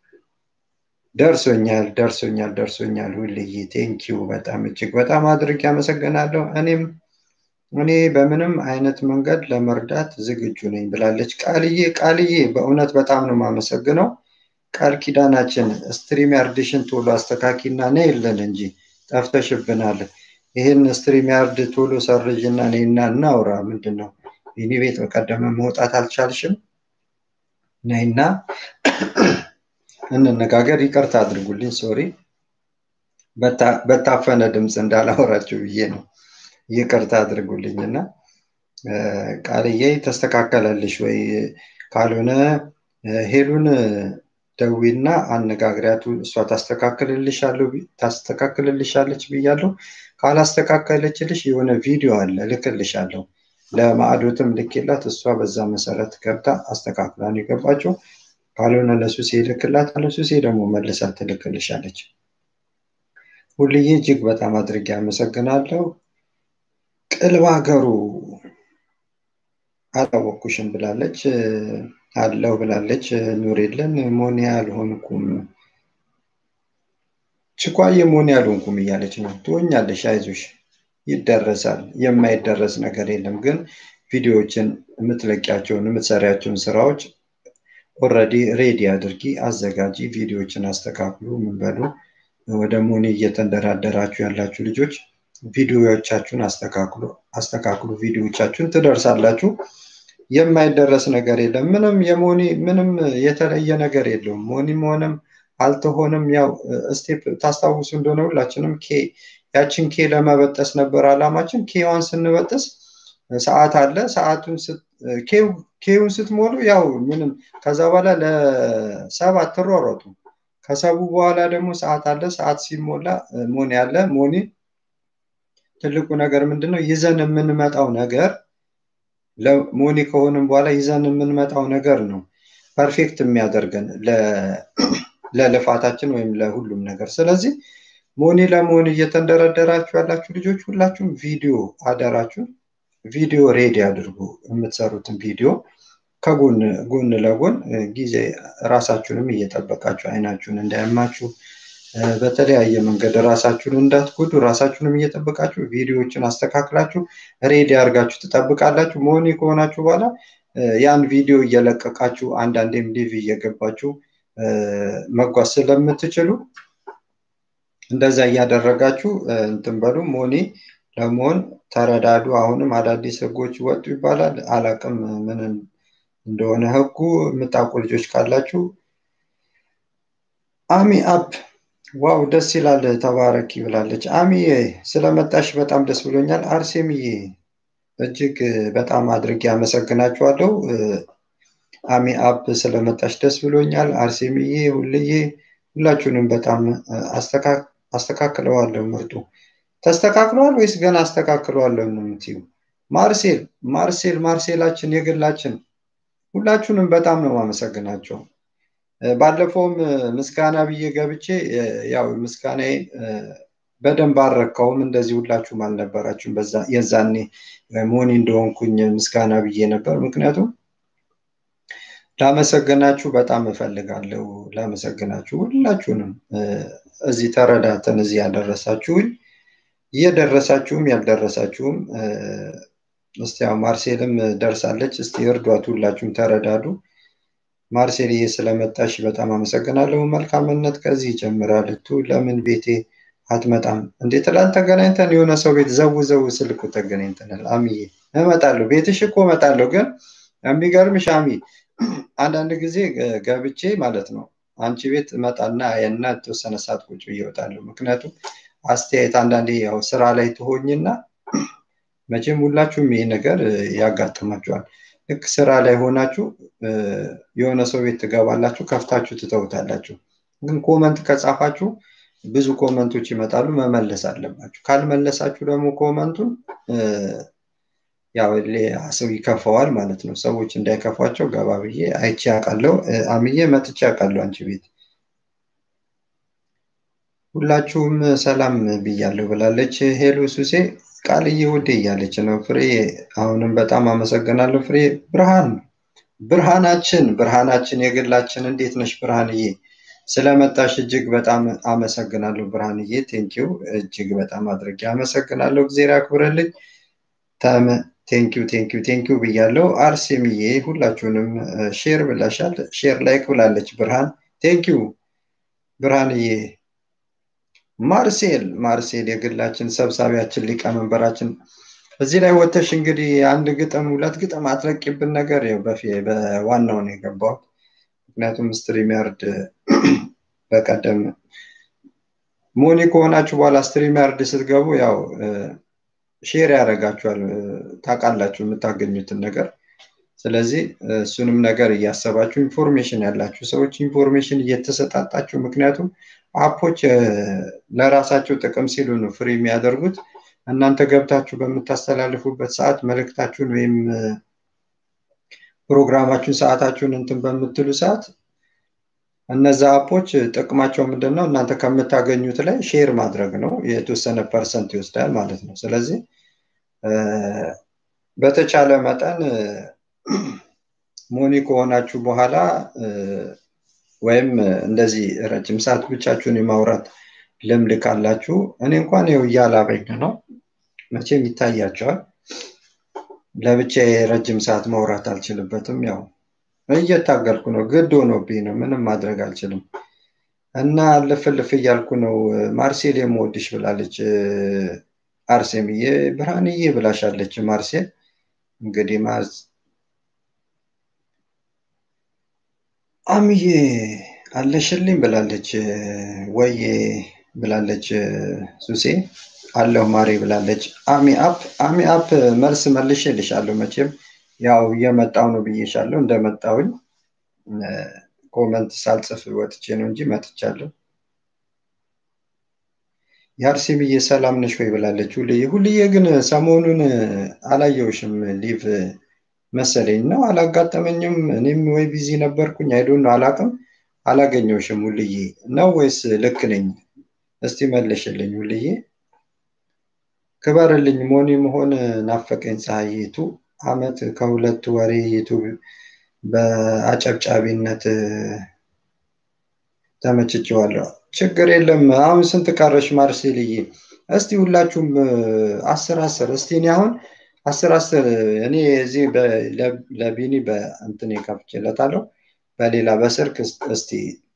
ደርሶኛል ደርሶኛል ደርሶኛል ሁልዬ፣ ቴንኪው በጣም እጅግ በጣም አድርጌ አመሰግናለሁ። እኔም እኔ በምንም አይነት መንገድ ለመርዳት ዝግጁ ነኝ ብላለች ቃልዬ። ቃልዬ በእውነት በጣም ነው የማመሰግነው። ቃል ኪዳናችን ስትሪም ያርድሽን ቶሎ አስተካኪና ነይ የለን እንጂ ጠፍተሽብናል። ይህን ስትሪም ያርድ ቶሎ ሰርዥና ነይና እናውራ። ምንድን ነው ቢኒ ቤት በቀደመ መውጣት አልቻልሽም? ነይና እንነጋገር። ይቅርታ አድርጉልኝ፣ ሶሪ በታፈነ ድምፅ እንዳላወራችሁ ብዬ ነው። ይቅርታ አድርጉልኝ እና ቃልዬ ተስተካከለልሽ ወይ? ካልሆነ ሄሉን ደዊና አነጋግሪያቱ እሷ ታስተካክልልሻለች ብያለሁ። ካላስተካከለችልሽ የሆነ ቪዲዮ አለ ልክልሻለሁ። ለማዕዶትም ልኬላት እሷ በዛ መሰረት ገብታ አስተካክላ ነው የገባችው። ካልሆነ ለሱሴ ልክላት፣ ለሱሴ ደግሞ መልሳ ትልክልሻለች። ሁልዬ እጅግ በጣም አድርጌ አመሰግናለሁ። ቅልብ ሀገሩ አላወኩሽም ብላለች። አለው ብላለች። ኑር የለን ሞኒ አልሆንኩም ችኳዬ ሞኒ አልሆንኩም እያለች ነው። ትሆኛለሽ፣ አይዞሽ፣ ይደረሳል። የማይደረስ ነገር የለም። ግን ቪዲዮዎችን የምትለቂያቸውን የምትሰሪያቸውን ስራዎች ኦልሬዲ ሬዲ አድርጊ፣ አዘጋጂ፣ ቪዲዮዎችን አስተካክሉ። ምን በሉ ወደ ሞኒ እየተንደራደራችሁ ያላችሁ ልጆች ቪዲዮዎቻችሁን አስተካክሉ አስተካክሉ። ቪዲዮዎቻችሁን ትደርሳላችሁ። የማይደረስ ነገር የለም። ምንም የሞኒ ምንም የተለየ ነገር የለውም። ሞኒም ሆነም አልተሆነም ያው ስቴፕ ታስታውሱ እንደሆነ ሁላችንም ኬ ያችን ኬ ለመበጠስ ነበር አላማችን። ኬዋን ስንበጥስ ሰዓት አለ። ሰዓቱን ኬውን ስትሞሉ ያው ምንም ከዛ በኋላ ለሰብ አትሯሯጡ። ከሰቡ በኋላ ደግሞ ሰዓት አለ። ሰዓት ሲሞላ ሞኒ አለ። ሞኒ ትልቁ ነገር ምንድን ነው? ይዘን የምንመጣው ነገር ለሞኒ ከሆንም በኋላ ይዘን የምንመጣው ነገር ነው ፐርፌክት የሚያደርገን ለልፋታችን ወይም ለሁሉም ነገር። ስለዚህ ሞኒ ለመሆን እየተንደረደራችሁ ያላችሁ ልጆች ሁላችሁም ቪዲዮ አደራችሁን ቪዲዮ ሬዲ አድርጉ። የምትሰሩትን ቪዲዮ ከጎን ጎን ለጎን ጊዜ ራሳችሁንም እየጠበቃችሁ አይናችሁን እንዳያማችሁ በተለያየ መንገድ ራሳችሁን እንዳትጎዱ ራሳችሁንም እየጠበቃችሁ ቪዲዮዎችን አስተካክላችሁ ሬዲ አድርጋችሁ ትጠብቃላችሁ። መሆኒ ከሆናችሁ በኋላ ያን ቪዲዮ እየለቀቃችሁ አንዳንዴም ሊቭ እየገባችሁ መጓዝ ስለምትችሉ እንደዛ እያደረጋችሁ እንትን በሉ። ሞኒ ለመሆን ተረዳዱ። አሁንም አዳዲስ ህጎች ወጡ ይባላል። አላቅም ምን እንደሆነ ህጉ የምታውቁ ልጆች ካላችሁ አሚ አፕ ዋው ደስ ይላል ተባረኪ ብላለች። አሚዬ ስለመጣሽ በጣም ደስ ብሎኛል። አርሴምዬ እጅግ በጣም አድርጌ አመሰግናችኋለሁ። አሚ አፕ ስለመጣሽ ደስ ብሎኛል። አርሴምዬ፣ ሁልዬ ሁላችሁንም በጣም አስተካክለዋለሁ። ምርጡ ተስተካክለዋል ወይስ ገና አስተካክለዋለሁ ነው የምትዩ? ማርሴል ማርሴል ማርሴላችን የግላችን ሁላችሁንም በጣም ነው ማመሰግናቸው። ባለፈውም ምስጋና ብዬ ገብቼ ያው ምስጋናዬን በደንብ አልረካውም። እንደዚህ ሁላችሁም አልነበራችሁም። በዛ የዛኔ ሞኒ እንደሆንኩኝ ምስጋና ብዬ ነበር። ምክንያቱም ላመሰግናችሁ በጣም እፈልጋለሁ። ላመሰግናችሁ ሁላችሁንም እዚህ ተረዳተን እዚህ ያደረሳችሁኝ እየደረሳችሁም ያልደረሳችሁም እስቲ ያው ማርሴልም ደርሳለች። እስቲ እርዷት፣ ሁላችሁም ተረዳዱ። ማርሴልዬ ስለመጣሽ በጣም አመሰግናለሁ። መልካምነት ከዚህ ይጀምራል። ቱ ለምን ቤቴ አትመጣም እንዴ? ትላንት ተገናኝተን የሆነ ሰው ቤት ዘው ዘው ስልኩ ተገናኝተናል። አሚዬ እመጣለሁ፣ ቤትሽ እኮ እመጣለሁ። ግን የሚገርምሽ አሚ አንዳንድ ጊዜ ገብቼ ማለት ነው አንቺ ቤት እመጣና እና የተወሰነ ሰዓት ቁጭ ብዬ እወጣለሁ። ምክንያቱም አስተያየት አንዳንዴ ያው ስራ ላይ ትሆኝና መቼም ሁላችሁም ይሄ ነገር ያጋጥማችኋል። ልክ ስራ ላይ ሆናችሁ የሆነ ሰው ቤት ትገባላችሁ፣ ከፍታችሁ ትተውታላችሁ። ግን ኮመንት ከጻፋችሁ ብዙ ኮመንቶች ይመጣሉ፣ መመለስ አለባችሁ። ካልመለሳችሁ ደግሞ ኮመንቱን ያው ሰው ይከፋዋል ማለት ነው። ሰዎች እንዳይከፏቸው ገባ ብዬ አይቼ አውቃለሁ። አምዬ መጥቼ አውቃለሁ አንቺ ቤት። ሁላችሁም ሰላም ብያለሁ ብላለች ሄሎ ሱሴ ቃልዬ ውዴ እያለች ነው። ፍሬ አሁንም በጣም አመሰግናለሁ። ፍሬ ብርሃን ብርሃናችን ብርሃናችን የግላችን እንዴት ነሽ ብርሃንዬ? ስለመጣሽ እጅግ በጣም አመሰግናለሁ ብርሃንዬ። ቴንኪው እጅግ በጣም አድርጌ አመሰግናለሁ። እግዜር ያክብረልኝ። ተም ቴንኪው ቴንኪው ቴንኪው ብያለሁ። አርሴምዬ ሁላችሁንም ሼር ብላሻል። ሼር ላይክ ብላለች ብርሃን። ቴንኪው ብርሃንዬ። ማርሴል ማርሴል የግላችን ሰብሳቢያችን ሊቀመንበራችን እዚህ ላይ ወተሽ እንግዲህ አንድ ግጥም ሁለት ግጥም አትለቂብን ነገር ያው በዋናው ነው የገባሁት። ምክንያቱም ስትሪም ያርድ በቀደም ሞኒ ከሆናችሁ በኋላ ስትሪም ያርድ ስትገቡ ያው ሼር ያደርጋችኋል ታውቃላችሁ የምታገኙትን ነገር። ስለዚህ እሱንም ነገር እያሰባችሁ ኢንፎርሜሽን ያላችሁ ሰዎች ኢንፎርሜሽን እየተሰጣጣችሁ ምክንያቱም አፖች ለራሳቸው ጥቅም ሲሉ ነው ፍሪ የሚያደርጉት። እናንተ ገብታችሁ በምታስተላልፉበት ሰዓት መልእክታችሁን ወይም ፕሮግራማችሁን ሰዓታችሁን እንትን በምትሉ ሰዓት እነዛ አፖች ጥቅማቸው ምንድን ነው? እናንተ ከምታገኙት ላይ ሼር ማድረግ ነው። የተወሰነ ፐርሰንት ይወስዳል ማለት ነው። ስለዚህ በተቻለ መጠን ሞኒ ከሆናችሁ በኋላ ወይም እንደዚህ ረጅም ሰዓት ብቻችሁን የማውራት ልምድ ካላችሁ እኔ እንኳን ይኸው እያላበኝ ነው። መቼም ይታያቸዋል። ለብቻ ረጅም ሰዓት ማውራት አልችልበትም። ያው እየታገልኩ ነው፣ ግድ ሆኖብኝ ነው። ምንም ማድረግ አልችልም እና ልፍልፍ እያልኩ ነው። ማርሴል የምወድሽ ብላለች አርሴምዬ። ብርሃንዬ ብላሻለች ማርሴል። እንግዲህ አምዬ አለሽልኝ ብላለች ወዬ ብላለች ሱሴ አለሁ ማሬ ብላለች አሚ አፕ አሚ አፕ መልስ መልሼልሻለሁ መቼም ያው እየመጣው ነው ብዬሻለሁ እንደመጣውኝ ኮመንት ሳልጽፍ ወጥቼ ነው እንጂ መጥቻለሁ የአርሴምዬ ሰላም ነሽ ወይ ብላለች ሁልዬ ሁልዬ ግን ሰሞኑን አላየውሽም ሊቭ መሰለኝ ነው አላጋጠመኝም እኔም ወይ ቢዚ ነበርኩኝ አይዶን ነው አላቅም አላገኘውሽም ሁልዬ ነው ወይስ ልክ ነኝ እስቲ መለሽልኝ ሁልዬ ክበርልኝ ሞኒ መሆን ናፈቀኝ ፀሐይቱ አመት ከሁለት ወሬ ዩቱብ በአጨብጫቢነት ተመችቼዋለሁ ችግር የለም አሁን ስንት ቀረሽ ማርሴልዬ እስቲ ሁላችሁም አስር አስር እስቲ እኔ አሁን አስር አስር እኔ እዚህ ለቢኒ በእንትን ከፍቼለታለሁ በሌላ በስልክ እስቲ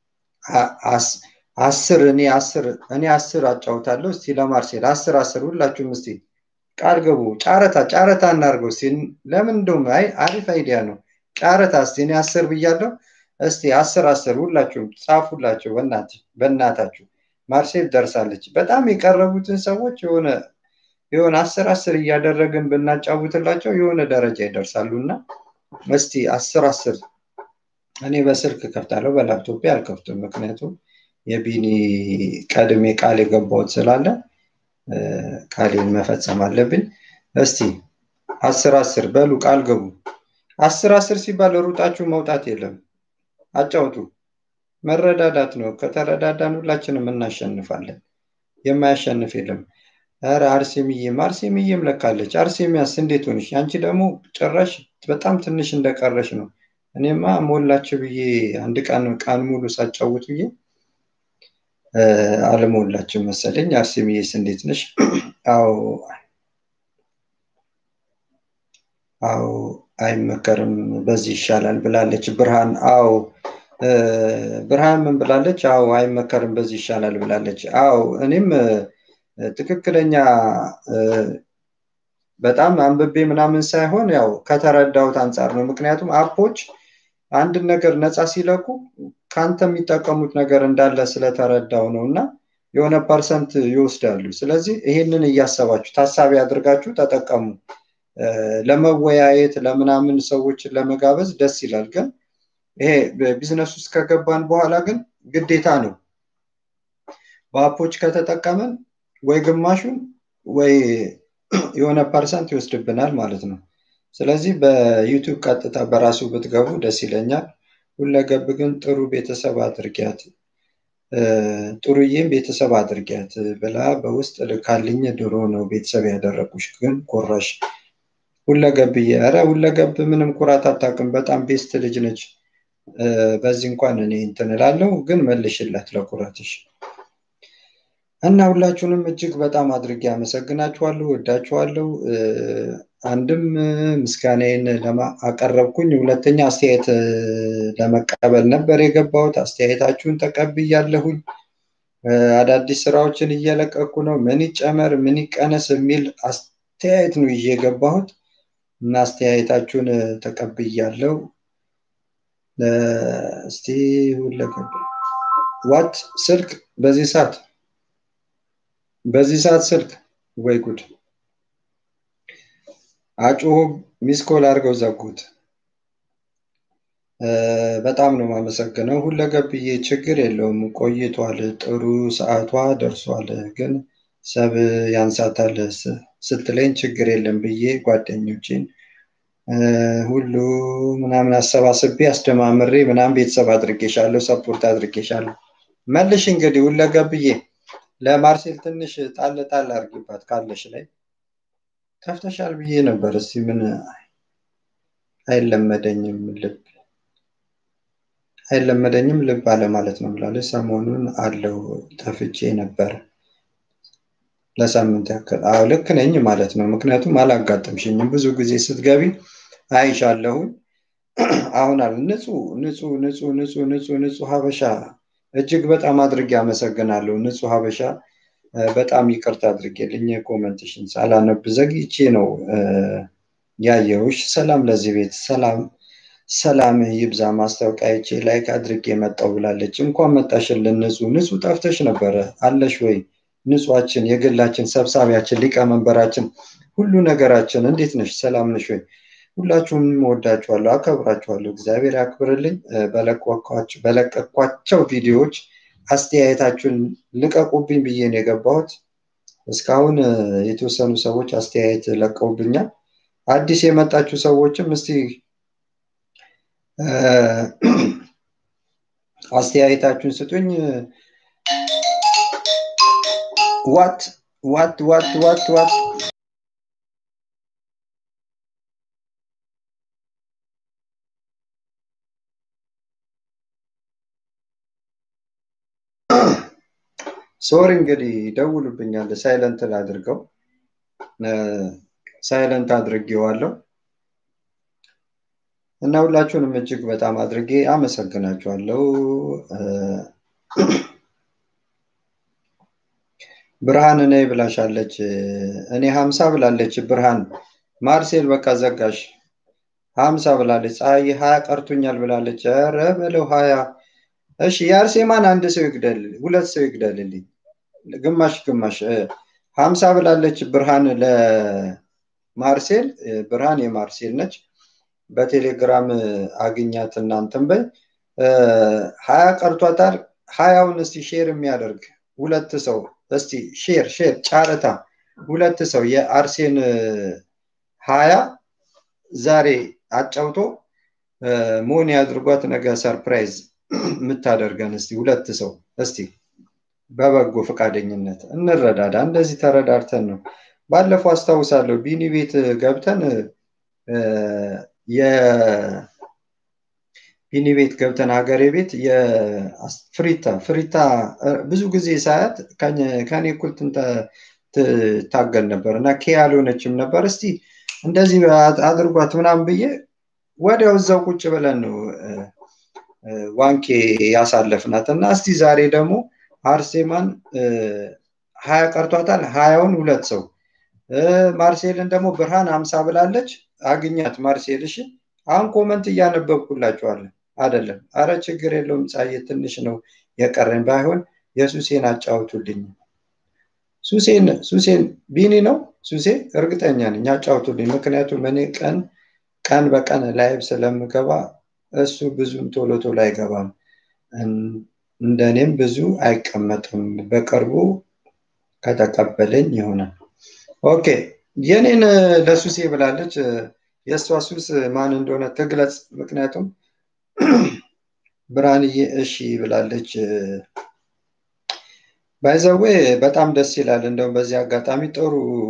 አስር እኔ አስር እኔ አስር አጫውታለሁ እስቲ ለማርሴል አስር አስር ሁላችሁም እስቲ ቃል ገቡ ጨረታ ጨረታ እናርገው እስቲ ለምን እንደውም አይ አሪፍ አይዲያ ነው ቃረታ እስቲ እኔ አስር ብያለሁ። እስቲ አስር አስር ሁላችሁም ጻፉላቸው በእናታችሁ። ማርሴል ደርሳለች። በጣም የቀረቡትን ሰዎች የሆነ የሆነ አስር አስር እያደረግን ብናጫውትላቸው የሆነ ደረጃ ይደርሳሉ እና እስቲ አስር አስር እኔ በስልክ ከፍታለሁ፣ በላፕቶፕ አልከፍትም። ምክንያቱም የቢኒ ቀድሜ ቃል የገባሁት ስላለ ቃሌን መፈጸም አለብኝ። እስቲ አስር አስር በሉ ቃል ገቡ። አስር አስር ሲባል ሩጣችሁ መውጣት የለም። አጫውቱ። መረዳዳት ነው። ከተረዳዳን ሁላችንም እናሸንፋለን። የማያሸንፍ የለም። ኧረ አርሴምዬም አርሴምዬም ለካለች። አርሴሚያስ እንዴት ሆንሽ? አንቺ ደግሞ ጭራሽ በጣም ትንሽ እንደቀረሽ ነው። እኔማ ሞላችሁ ብዬ አንድ ቀን ቀን ሙሉ ሳጫውት ብዬ አልሞላችም መሰለኝ። አርሴምዬስ እንዴት ነሽ? አዎ አዎ አይመከርም፣ በዚህ ይሻላል ብላለች ብርሃን። አዎ ብርሃን ምን ብላለች? አዎ አይመከርም፣ በዚህ ይሻላል ብላለች። አዎ እኔም ትክክለኛ በጣም አንብቤ ምናምን ሳይሆን ያው ከተረዳሁት አንጻር ነው። ምክንያቱም አፖች አንድን ነገር ነፃ ሲለቁ ከአንተ የሚጠቀሙት ነገር እንዳለ ስለተረዳው ነው እና የሆነ ፐርሰንት ይወስዳሉ። ስለዚህ ይሄንን እያሰባችሁ ታሳቢ አድርጋችሁ ተጠቀሙ። ለመወያየት ለምናምን ሰዎችን ለመጋበዝ ደስ ይላል። ግን ይሄ ቢዝነስ ውስጥ ከገባን በኋላ ግን ግዴታ ነው። በአፖች ከተጠቀምን ወይ ግማሹን ወይ የሆነ ፐርሰንት ይወስድብናል ማለት ነው። ስለዚህ በዩቱብ ቀጥታ በራሱ ብትገቡ ደስ ይለኛል። ሁለገብ ግን ጥሩ ቤተሰብ አድርጊያት ጥሩዬም ቤተሰብ አድርጊያት ብላ በውስጥ ልካልኝ ድሮ ነው ቤተሰብ ያደረጉሽ ግን ኮራሽ ሁለገብዬ ኧረ ሁለገብ ምንም ኩራት አታውቅም። በጣም ቤስት ልጅ ነች። በዚህ እንኳን እኔ እንትን እላለሁ፣ ግን መልሽላት ለኩራትሽ እና ሁላችሁንም እጅግ በጣም አድርጌ አመሰግናችኋለሁ፣ ወዳችኋለሁ። አንድም ምስጋናዬን አቀረብኩኝ፣ ሁለተኛ አስተያየት ለመቀበል ነበር የገባሁት። አስተያየታችሁን ተቀብያለሁኝ። አዳዲስ ስራዎችን እየለቀኩ ነው። ምን ይጨመር ምን ይቀነስ የሚል አስተያየት ነው ይዤ የገባሁት እና አስተያየታችሁን ተቀብያለሁ። እስቲ ሁለገብ ዋት ስልክ በዚህ ሰዓት በዚህ ሰዓት ስልክ ወይ ጉድ! አጩሁ ሚስኮል አድርገው ዘጉት። በጣም ነው የማመሰግነው። ሁለገብዬ ችግር የለውም ቆይቷል። ጥሩ ሰዓቷ ደርሷል። ግን ሰብ ያንሳታል ስትለኝ ችግር የለም ብዬ ጓደኞቼን ሁሉ ምናምን አሰባስቤ አስደማምሬ ምናምን ቤተሰብ አድርጌሻለሁ፣ ሰፖርት አድርጌሻለሁ። መልሽ እንግዲህ ሁለገብዬ ለማርሴል ትንሽ ጣል ጣል አድርጊባት ካለሽ ላይ ከፍተሻል ብዬ ነበር። እስቲ ምን አይለመደኝም ልብ አይለመደኝም ልብ አለ ማለት ነው ብላለች። ሰሞኑን አለው ጠፍቼ ነበር ለሳምንት ያክል። አዎ ልክ ነኝ ማለት ነው። ምክንያቱም አላጋጠምሽኝም። ብዙ ጊዜ ስትገቢ አይሻለሁኝ። አሁን አለ ንጹህ ንጹህ ንጹህ ንጹህ ንጹህ ንጹህ ሀበሻ እጅግ በጣም አድርጌ አመሰግናለሁ። ንጹህ ሀበሻ በጣም ይቅርታ አድርጌልኝ ኮመንትሽን ሳላነብ ዘግይቼ ነው ያየሁሽ። ሰላም ለዚህ ቤት ሰላም ሰላም ይብዛ። ማስታወቂያ አይቼ ላይክ አድርጌ መጣው ብላለች። እንኳን መጣሽልን ንጹህ ንጹህ ጠፍተሽ ነበረ አለሽ ወይ? ንጹሃችን የግላችን ሰብሳቢያችን ሊቀመንበራችን ሁሉ ነገራችን እንዴት ነሽ? ሰላም ነሽ ወይ? ሁላችሁም ወዳችኋለሁ፣ አከብራችኋለሁ። እግዚአብሔር ያክብርልኝ። በለቀኳቸው ቪዲዮዎች አስተያየታችሁን ልቀቁብኝ ብዬ ነው የገባሁት። እስካሁን የተወሰኑ ሰዎች አስተያየት ለቀውብኛል። አዲስ የመጣችሁ ሰዎችም እስቲ አስተያየታችሁን ስጡኝ። ዋት ዋት ዋት ዋት ዋት ሶሪ እንግዲህ ደውሉብኛል። ሳይለንት ላድርገው። ሳይለንት አድርጌዋለሁ እና ሁላችሁንም እጅግ በጣም አድርጌ አመሰግናችኋለሁ። ብርሃን እኔ ብላሻለች። እኔ ሀምሳ ብላለች ብርሃን። ማርሴል በቃ ዘጋሽ። ሀምሳ ብላለች። ፀሐይ ሀያ ቀርቶኛል ብላለች። ኧረ በለው ሀያ እሺ የአርሴማን አንድ ሰው ይግደል፣ ሁለት ሰው ይግደልልኝ፣ ግማሽ ግማሽ ሀምሳ ብላለች። ብርሃን ለማርሴል ብርሃን የማርሴል ነች። በቴሌግራም አግኛት እናንተን በይ። ሀያ ቀርቷታል። ሀያውን እስቲ ሼር የሚያደርግ ሁለት ሰው እስቲ ሼር ሼር ጨረታ ሁለት ሰው የአርሴን ሀያ ዛሬ አጫውቶ ሞኒ አድርጓት ነገ ሰርፕራይዝ የምታደርገን እስቲ ሁለት ሰው እስቲ በበጎ ፈቃደኝነት እንረዳዳ። እንደዚህ ተረዳርተን ነው። ባለፈው አስታውሳለሁ ቢኒ ቤት ገብተን ቢኒ ቤት ገብተን ሀገሬ ቤት የፍሪታ ፍሪታ ብዙ ጊዜ ሳያት ከኔ እኩል ትታገል ነበር እና ኬ ያልሆነችም ነበር። እስቲ እንደዚህ አድርጓት ምናምን ብዬ ወዲያው እዛው ቁጭ ብለን ነው ዋንኬ ያሳለፍናት እና እስቲ ዛሬ ደግሞ አርሴማን ሀያ ቀርቷታል። ሀያውን ሁለት ሰው ማርሴልን ደግሞ ብርሃን አምሳ ብላለች። አግኛት ማርሴል። እሺ አሁን ኮመንት እያነበብኩላችኋለን አይደለም? አረ ችግር የለውም ጻዬ፣ ትንሽ ነው የቀረኝ። ባይሆን የሱሴን አጫውቱልኝ። ሱሴን ሱሴን ቢኒ ነው ሱሴ፣ እርግጠኛ ነኝ አጫውቱልኝ። ምክንያቱም እኔ ቀን ቀን በቀን ላይቭ ስለምገባ እሱ ብዙም ቶሎ ቶሎ አይገባም፣ እንደኔም ብዙ አይቀመጥም። በቅርቡ ከተቀበለኝ ይሆናል። ኦኬ የኔን ለሱሴ ብላለች። የእሷ ሱስ ማን እንደሆነ ትግለጽ። ምክንያቱም ብርሃንዬ እሺ ብላለች። ባይዘዌ በጣም ደስ ይላል። እንደውም በዚህ አጋጣሚ ጥሩ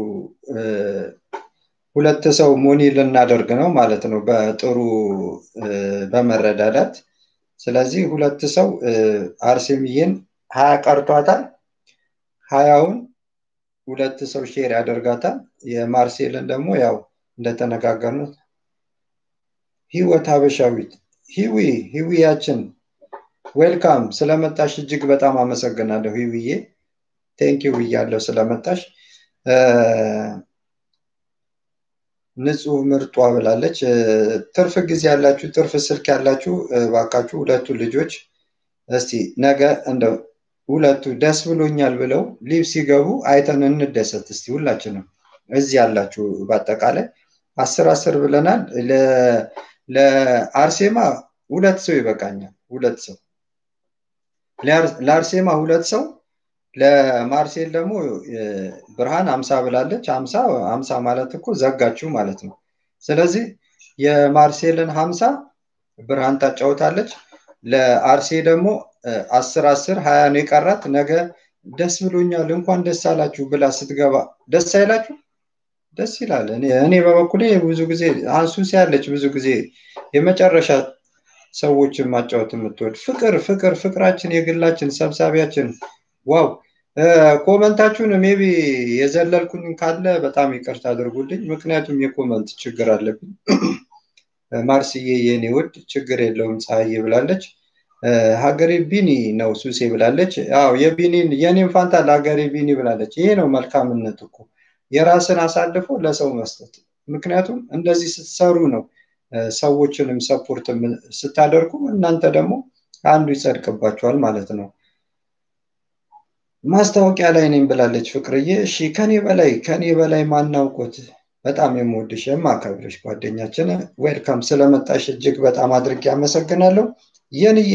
ሁለት ሰው ሞኒ ልናደርግ ነው ማለት ነው፣ በጥሩ በመረዳዳት ስለዚህ ሁለት ሰው አርሴምዬን ሀያ ቀርቷታል። ሀያውን ሁለት ሰው ሼር ያደርጋታል። የማርሴልን ደግሞ ያው እንደተነጋገርነው ህይወት ሀበሻዊት ሂዊ ሂዊያችን ዌልካም ስለመጣሽ እጅግ በጣም አመሰግናለሁ ሂዊዬ ቴንኪው ብያለሁ ስለመጣሽ ንጹህ ምርጧ ብላለች ትርፍ ጊዜ ያላችሁ ትርፍ ስልክ ያላችሁ ባካችሁ ሁለቱ ልጆች እስቲ ነገ እንደው ሁለቱ ደስ ብሎኛል ብለው ሊቭ ሲገቡ አይተን እንደሰት እስቲ ሁላችንም እዚህ ያላችሁ በአጠቃላይ አስር አስር ብለናል ለአርሴማ ሁለት ሰው ይበቃኛል ሁለት ሰው ለአርሴማ ሁለት ሰው ለማርሴል ደግሞ ብርሃን አምሳ ብላለች አምሳ አምሳ ማለት እኮ ዘጋችሁ ማለት ነው ስለዚህ የማርሴልን ሀምሳ ብርሃን ታጫውታለች ለአርሴ ደግሞ አስር አስር ሀያ ነው የቀራት ነገ ደስ ብሎኛል እንኳን ደስ አላችሁ ብላ ስትገባ ደስ አይላችሁ ደስ ይላል እኔ በበኩሌ ብዙ ጊዜ አንሱስ ያለች ብዙ ጊዜ የመጨረሻ ሰዎችን ማጫወት የምትወድ ፍቅር ፍቅር ፍቅራችን የግላችን ሰብሳቢያችን ዋው ኮመንታችሁን ሜቢ የዘለልኩኝ ካለ በጣም ይቅርታ አድርጉልኝ ምክንያቱም የኮመንት ችግር አለብኝ ማርስዬ የኔ ውድ ችግር የለውም ፀሐዬ ብላለች ሀገሬ ቢኒ ነው ሱሴ ብላለች አው የቢኒን የኔን ፋንታ ለሀገሬ ቢኒ ብላለች ይሄ ነው መልካምነት እኮ የራስን አሳልፎ ለሰው መስጠት ምክንያቱም እንደዚህ ስትሰሩ ነው ሰዎችንም ሰፖርት ስታደርጉ እናንተ ደግሞ አንዱ ይጸድቅባቸዋል ማለት ነው ማስታወቂያ ላይ ነኝ ብላለች ፍቅርዬ እሺ ከኔ በላይ ከኔ በላይ ማናውቆት በጣም የምወድሽ የማከብርሽ ጓደኛችን ዌልካም ስለመጣሽ እጅግ በጣም አድርጌ አመሰግናለሁ የንዬ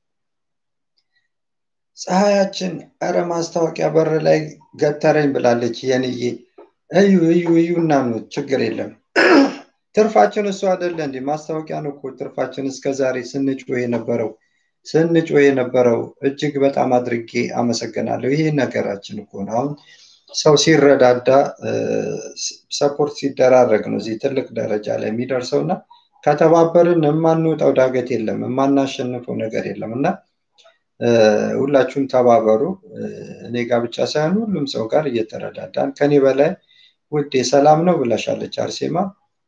ፀሐያችን እረ ማስታወቂያ በር ላይ ገተረኝ ብላለች የንዬ እዩ እዩ እዩ እናምኑት ችግር የለም ትርፋችን እሱ አደለ እንዲ ማስታወቂያ ነው እኮ ትርፋችን እስከዛሬ ስንጮ የነበረው ስንጮ የነበረው እጅግ በጣም አድርጌ አመሰግናለሁ ይሄ ነገራችን እኮ ነው አሁን ሰው ሲረዳዳ ሰፖርት ሲደራረግ ነው እዚህ ትልቅ ደረጃ ላይ የሚደርሰው እና ከተባበርን የማንወጣው ዳገት የለም የማናሸንፈው ነገር የለም እና ሁላችሁም ተባበሩ እኔ ጋር ብቻ ሳይሆን ሁሉም ሰው ጋር እየተረዳዳን ከኔ በላይ ውዴ ሰላም ነው ብላሻለች አርሴማ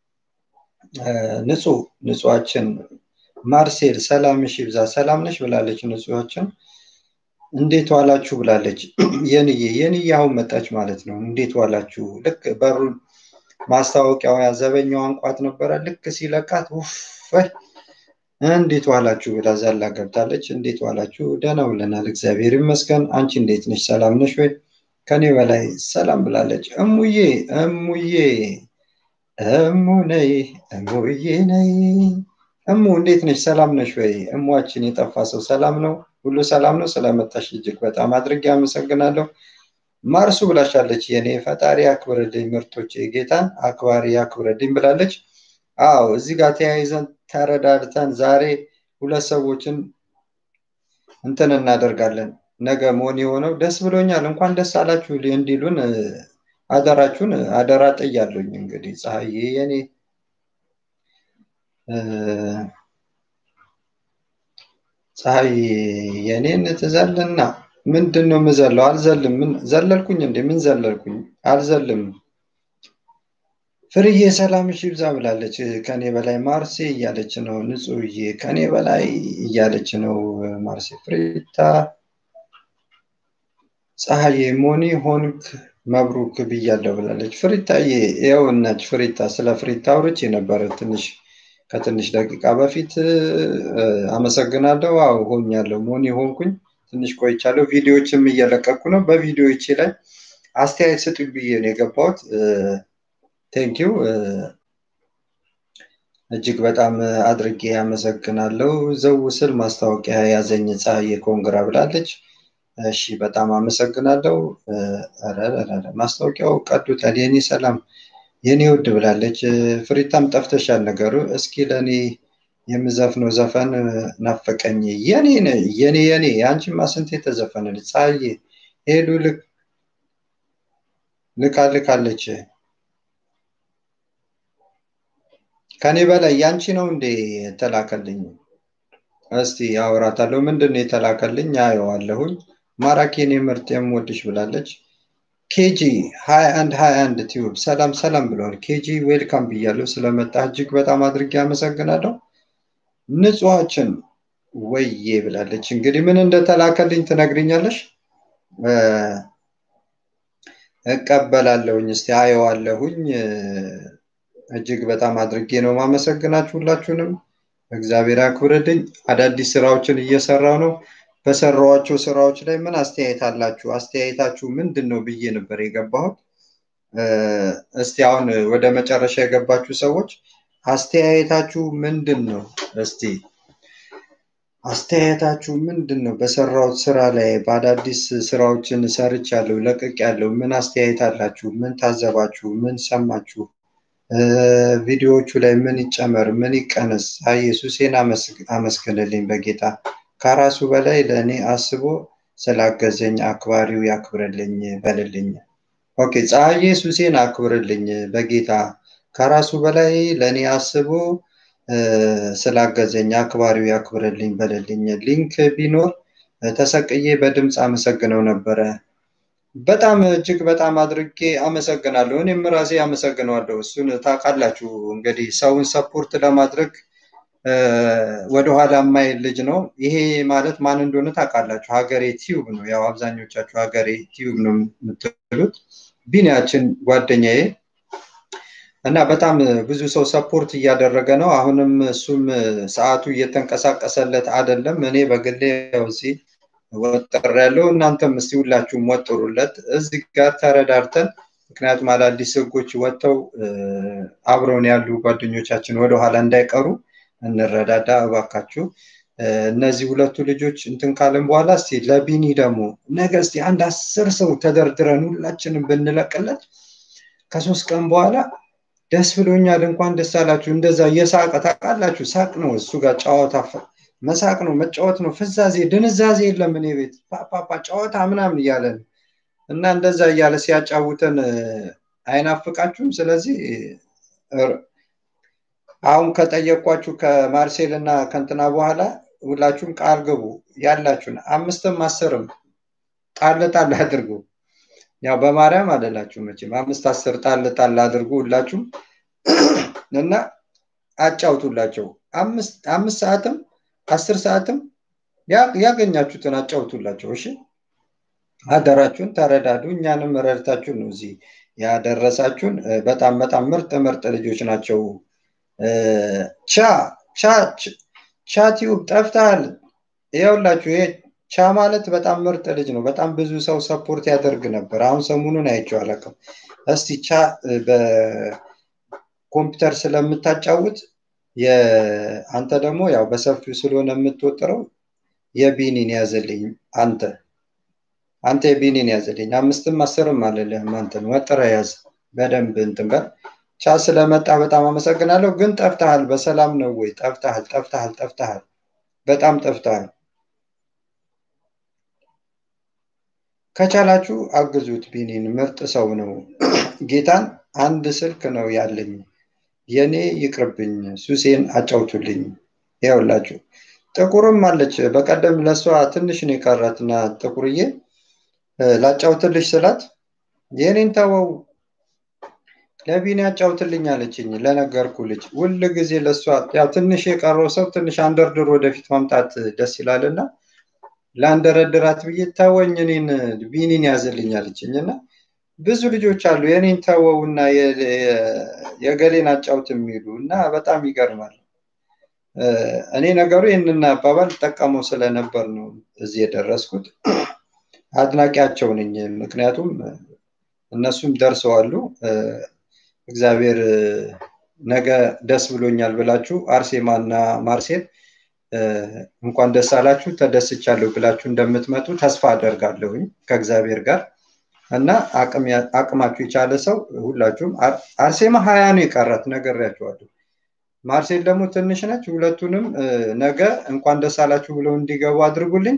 ንጹህ ንጹሃችን ማርሴል ሰላምሽ ይብዛ ሰላም ነሽ ብላለች ንጹሃችን እንዴት ዋላችሁ ብላለች የንዬ የንዬ አሁን መጣች ማለት ነው እንዴት ዋላችሁ ልክ በሩን ማስታወቂያው ያዘበኛው አንቋት ነበረ። ልክ ሲለቃት ውፍ እንዴት ዋላችሁ ብላ ዛላ ገብታለች። እንዴት ዋላችሁ? ደህና ውለናል፣ እግዚአብሔር ይመስገን። አንቺ እንዴት ነሽ? ሰላም ነሽ ወይ? ከኔ በላይ ሰላም ብላለች። እሙዬ እሙዬ እሙ ነይ እሙዬ ነይ እሙ እንዴት ነሽ? ሰላም ነሽ ወይ? እሟችን የጠፋ ሰው ሰላም ነው? ሁሉ ሰላም ነው? ስለመጣሽ እጅግ በጣም አድርጌ አመሰግናለሁ። ማርሱ ብላሻለች። የኔ ፈጣሪ አክብርልኝ፣ ምርቶች ጌታን አክባሪ አክብርልኝ ብላለች። አዎ እዚህ ጋር ተያይዘን ተረዳድተን ዛሬ ሁለት ሰዎችን እንትን እናደርጋለን። ነገ መሆን የሆነው ደስ ብሎኛል፣ እንኳን ደስ አላችሁ እንዲሉን አደራችሁን አደራ ጥያለሁኝ። እንግዲህ ፀሐዬ የኔ ፀሐይ የኔን ትዘልና ምንድን ነው የምዘለው? አልዘልም። ምን ዘለልኩኝ እንዴ? ምን ዘለልኩኝ? አልዘልም። ፍርዬ ሰላምሽ ይብዛ ብላለች። ከኔ በላይ ማርሴ እያለች ነው። ንጹህዬ ከኔ በላይ እያለች ነው። ማርሴ ፍሪታ ፀሐዬ ሞኒ ሆንክ መብሩክ ብያለሁ ብላለች። ፍሪታዬ ይኸው እናች ፍሪታ ስለ ፍሪታ አውርቼ ነበረ ትንሽ ከትንሽ ደቂቃ በፊት አመሰግናለሁ። አዎ ሆኛለሁ፣ ሞኒ ሆንኩኝ። ትንሽ ቆይቻለሁ። ቪዲዮዎችም እየለቀኩ ነው። በቪዲዮዎቼ ላይ አስተያየት ስጡኝ ብዬ ነው የገባሁት። ቴንኪው እጅግ በጣም አድርጌ አመሰግናለሁ። ዘው ስል ማስታወቂያ ያዘኝ ፀሐዬ ኮንግራ ብላለች። እሺ በጣም አመሰግናለሁ። ማስታወቂያው ቀዱታል። የኔ ሰላም የኔ ውድ ብላለች። ፍሪታም ጠፍተሻል ነገሩ። እስኪ ለእኔ የምዘፍነው ዘፈን ናፈቀኝ። የኔ የኔ የኔ የአንቺማ ስንት የተዘፈነልች ፀሐዬ ሄዱ ልካ ልካለች። ከኔ በላይ ያንቺ ነው እንዴ የተላከልኝ? እስቲ አወራታለሁ። ምንድን ነው የተላከልኝ? አየዋለሁኝ። ማራኪን የምርጥ የምወድሽ ብላለች። ኬጂ ሀያ አንድ ሀያ አንድ ቲዩብ ሰላም ሰላም ብለዋል። ኬጂ ዌልካም ብያለሁ። ስለመጣ እጅግ በጣም አድርጌ አመሰግናለሁ። ንጹሐችን ወዬ ብላለች። እንግዲህ ምን እንደተላከልኝ ትነግርኛለሽ? እቀበላለሁኝ። እስቲ አየዋለሁኝ። እጅግ በጣም አድርጌ ነው ማመሰግናችሁ ሁላችሁንም። እግዚአብሔር ያክብርልኝ። አዳዲስ ስራዎችን እየሰራው ነው። በሰራዋቸው ስራዎች ላይ ምን አስተያየት አላችሁ? አስተያየታችሁ ምንድን ነው ብዬ ነበር የገባሁት። እስቲ አሁን ወደ መጨረሻ የገባችሁ ሰዎች አስተያየታችሁ ምንድን ነው? እስቲ አስተያየታችሁ ምንድን ነው? በሰራሁት ስራ ላይ በአዳዲስ ስራዎችን ሰርቻለሁ፣ ለቅቄያለሁ። ምን አስተያየት አላችሁ? ምን ታዘባችሁ? ምን ሰማችሁ? ቪዲዮዎቹ ላይ ምን ይጨመር፣ ምን ይቀነስ? አይ ኢየሱሴን አመስግንልኝ በጌታ ከራሱ በላይ ለእኔ አስቦ ስላገዘኝ አክባሪው ያክብርልኝ በልልኝ። ኦኬ ፀሐዬ ሱሴን አክብርልኝ በጌታ ከራሱ በላይ ለእኔ አስቦ ስላገዘኝ አክባሪው ያክብርልኝ በልልኝ። ሊንክ ቢኖር ተሰቅዬ በድምፅ አመሰግነው ነበረ። በጣም እጅግ በጣም አድርጌ አመሰግናለሁ። እኔም ራሴ አመሰግነዋለሁ። እሱን ታውቃላችሁ እንግዲህ ሰውን ሰፖርት ለማድረግ ወደኋላ የማይል ልጅ ነው። ይሄ ማለት ማን እንደሆነ ታውቃላችሁ። ሀገሬ ቲዩብ ነው። ያው አብዛኞቻችሁ ሀገሬ ቲዩብ ነው የምትሉት። ቢኒያችን ጓደኛዬ እና በጣም ብዙ ሰው ሰፖርት እያደረገ ነው። አሁንም እሱም ሰዓቱ እየተንቀሳቀሰለት አይደለም። እኔ በግሌ ያው እዚህ ወጥር ያለው እናንተም እስቲ ሁላችሁም ወጥሩለት። እዚህ ጋር ተረዳርተን ምክንያቱም አዳዲስ ህጎች ወጥተው አብረውን ያሉ ጓደኞቻችን ወደኋላ እንዳይቀሩ እንረዳዳ እባካችሁ። እነዚህ ሁለቱ ልጆች እንትን ካለን በኋላ እስቲ ለቢኒ ደግሞ ነገ እስቲ አንድ አስር ሰው ተደርድረን ሁላችንም ብንለቅለት ከሶስት ቀን በኋላ ደስ ብሎኛል፣ እንኳን ደስ አላችሁ። እንደዛ እየሳቀ ታውቃላችሁ፣ ሳቅ ነው እሱ ጋር ጨዋታ መሳቅ ነው መጫወት ነው። ፍዛዜ ድንዛዜ የለም እኔ ቤት ፓፓፓ ጨዋታ ምናምን እያለን እና እንደዛ እያለ ሲያጫውተን አይናፍቃችሁም? ስለዚህ አሁን ከጠየኳችሁ ከማርሴል እና ከንትና በኋላ ሁላችሁም ቃል ግቡ ያላችሁን አምስትም አስርም ጣል ጣል አድርጉ። ያው በማርያም አደላችሁ መቼም አምስት አስር ጣል ጣል አድርጉ ሁላችሁም እና አጫውቱላቸው። አምስት ሰዓትም አስር ሰዓትም ያገኛችሁትን አጫውቱላቸው። እሺ አደራችሁን ተረዳዱ። እኛንም ረድታችሁ ነው እዚህ ያደረሳችሁን በጣም በጣም ምርጥ ምርጥ ልጆች ናቸው። ቻ ቻ ቻ ቲዩብ ጠፍተሃል። ይኸውላችሁ ይሄ ቻ ማለት በጣም ምርጥ ልጅ ነው። በጣም ብዙ ሰው ሰፖርት ያደርግ ነበር። አሁን ሰሞኑን አይቼው አላውቅም። እስቲ ቻ በኮምፒውተር ስለምታጫውት አንተ ደግሞ ያው በሰፊው ስለሆነ የምትወጥረው የቢኒን ያዘልኝ አንተ አንተ የቢኒን ያዘልኝ አምስትም አስርም አልልህም። አንተን ወጥረ ያዝ በደንብ እንትን በል። ቻ ስለመጣ በጣም አመሰግናለሁ። ግን ጠፍተሃል። በሰላም ነው ወይ? ጠፍተሃል፣ ጠፍተሃል፣ ጠፍተሃል። በጣም ጠፍተሃል። ከቻላችሁ አግዙት። ቢኒን ምርጥ ሰው ነው። ጌታን አንድ ስልክ ነው ያለኝ፣ የኔ ይቅርብኝ፣ ሱሴን አጫውቱልኝ። ይኸውላችሁ ጥቁርም አለች። በቀደም ለእሷ ትንሽ ነው የቀራትና ጥቁርዬ ላጫውትልሽ ስላት የኔን ተወው ለቢኒ አጫውትልኝ አለችኝ። ለነገርኩ ልጅ ሁል ጊዜ ለእሷ ያው ትንሽ የቀረው ሰው ትንሽ አንደርድር ወደፊት ማምጣት ደስ ይላልና ለአንደረድራት ብዬ ተወኝ፣ እኔን ቢኒን ያዝልኝ አለችኝ እና ብዙ ልጆች አሉ የኔን ተወውና የገሌን አጫውት የሚሉ እና በጣም ይገርማል። እኔ ነገሩ ይህንን አባባል ጠቀመው ስለነበር ነው እዚህ የደረስኩት። አድናቂያቸው ነኝ። ምክንያቱም እነሱም ደርሰዋሉ። እግዚአብሔር ነገ ደስ ብሎኛል ብላችሁ አርሴማና ማርሴል እንኳን ደስ አላችሁ ተደስቻለሁ ብላችሁ እንደምትመጡ ተስፋ አደርጋለሁኝ ከእግዚአብሔር ጋር እና አቅማችሁ የቻለ ሰው ሁላችሁም አርሴማ ሀያ ነው የቀራት ነግሬያችኋለሁ። ማርሴል ደግሞ ትንሽ ነች። ሁለቱንም ነገ እንኳን ደስ አላችሁ ብለው እንዲገቡ አድርጉልኝ።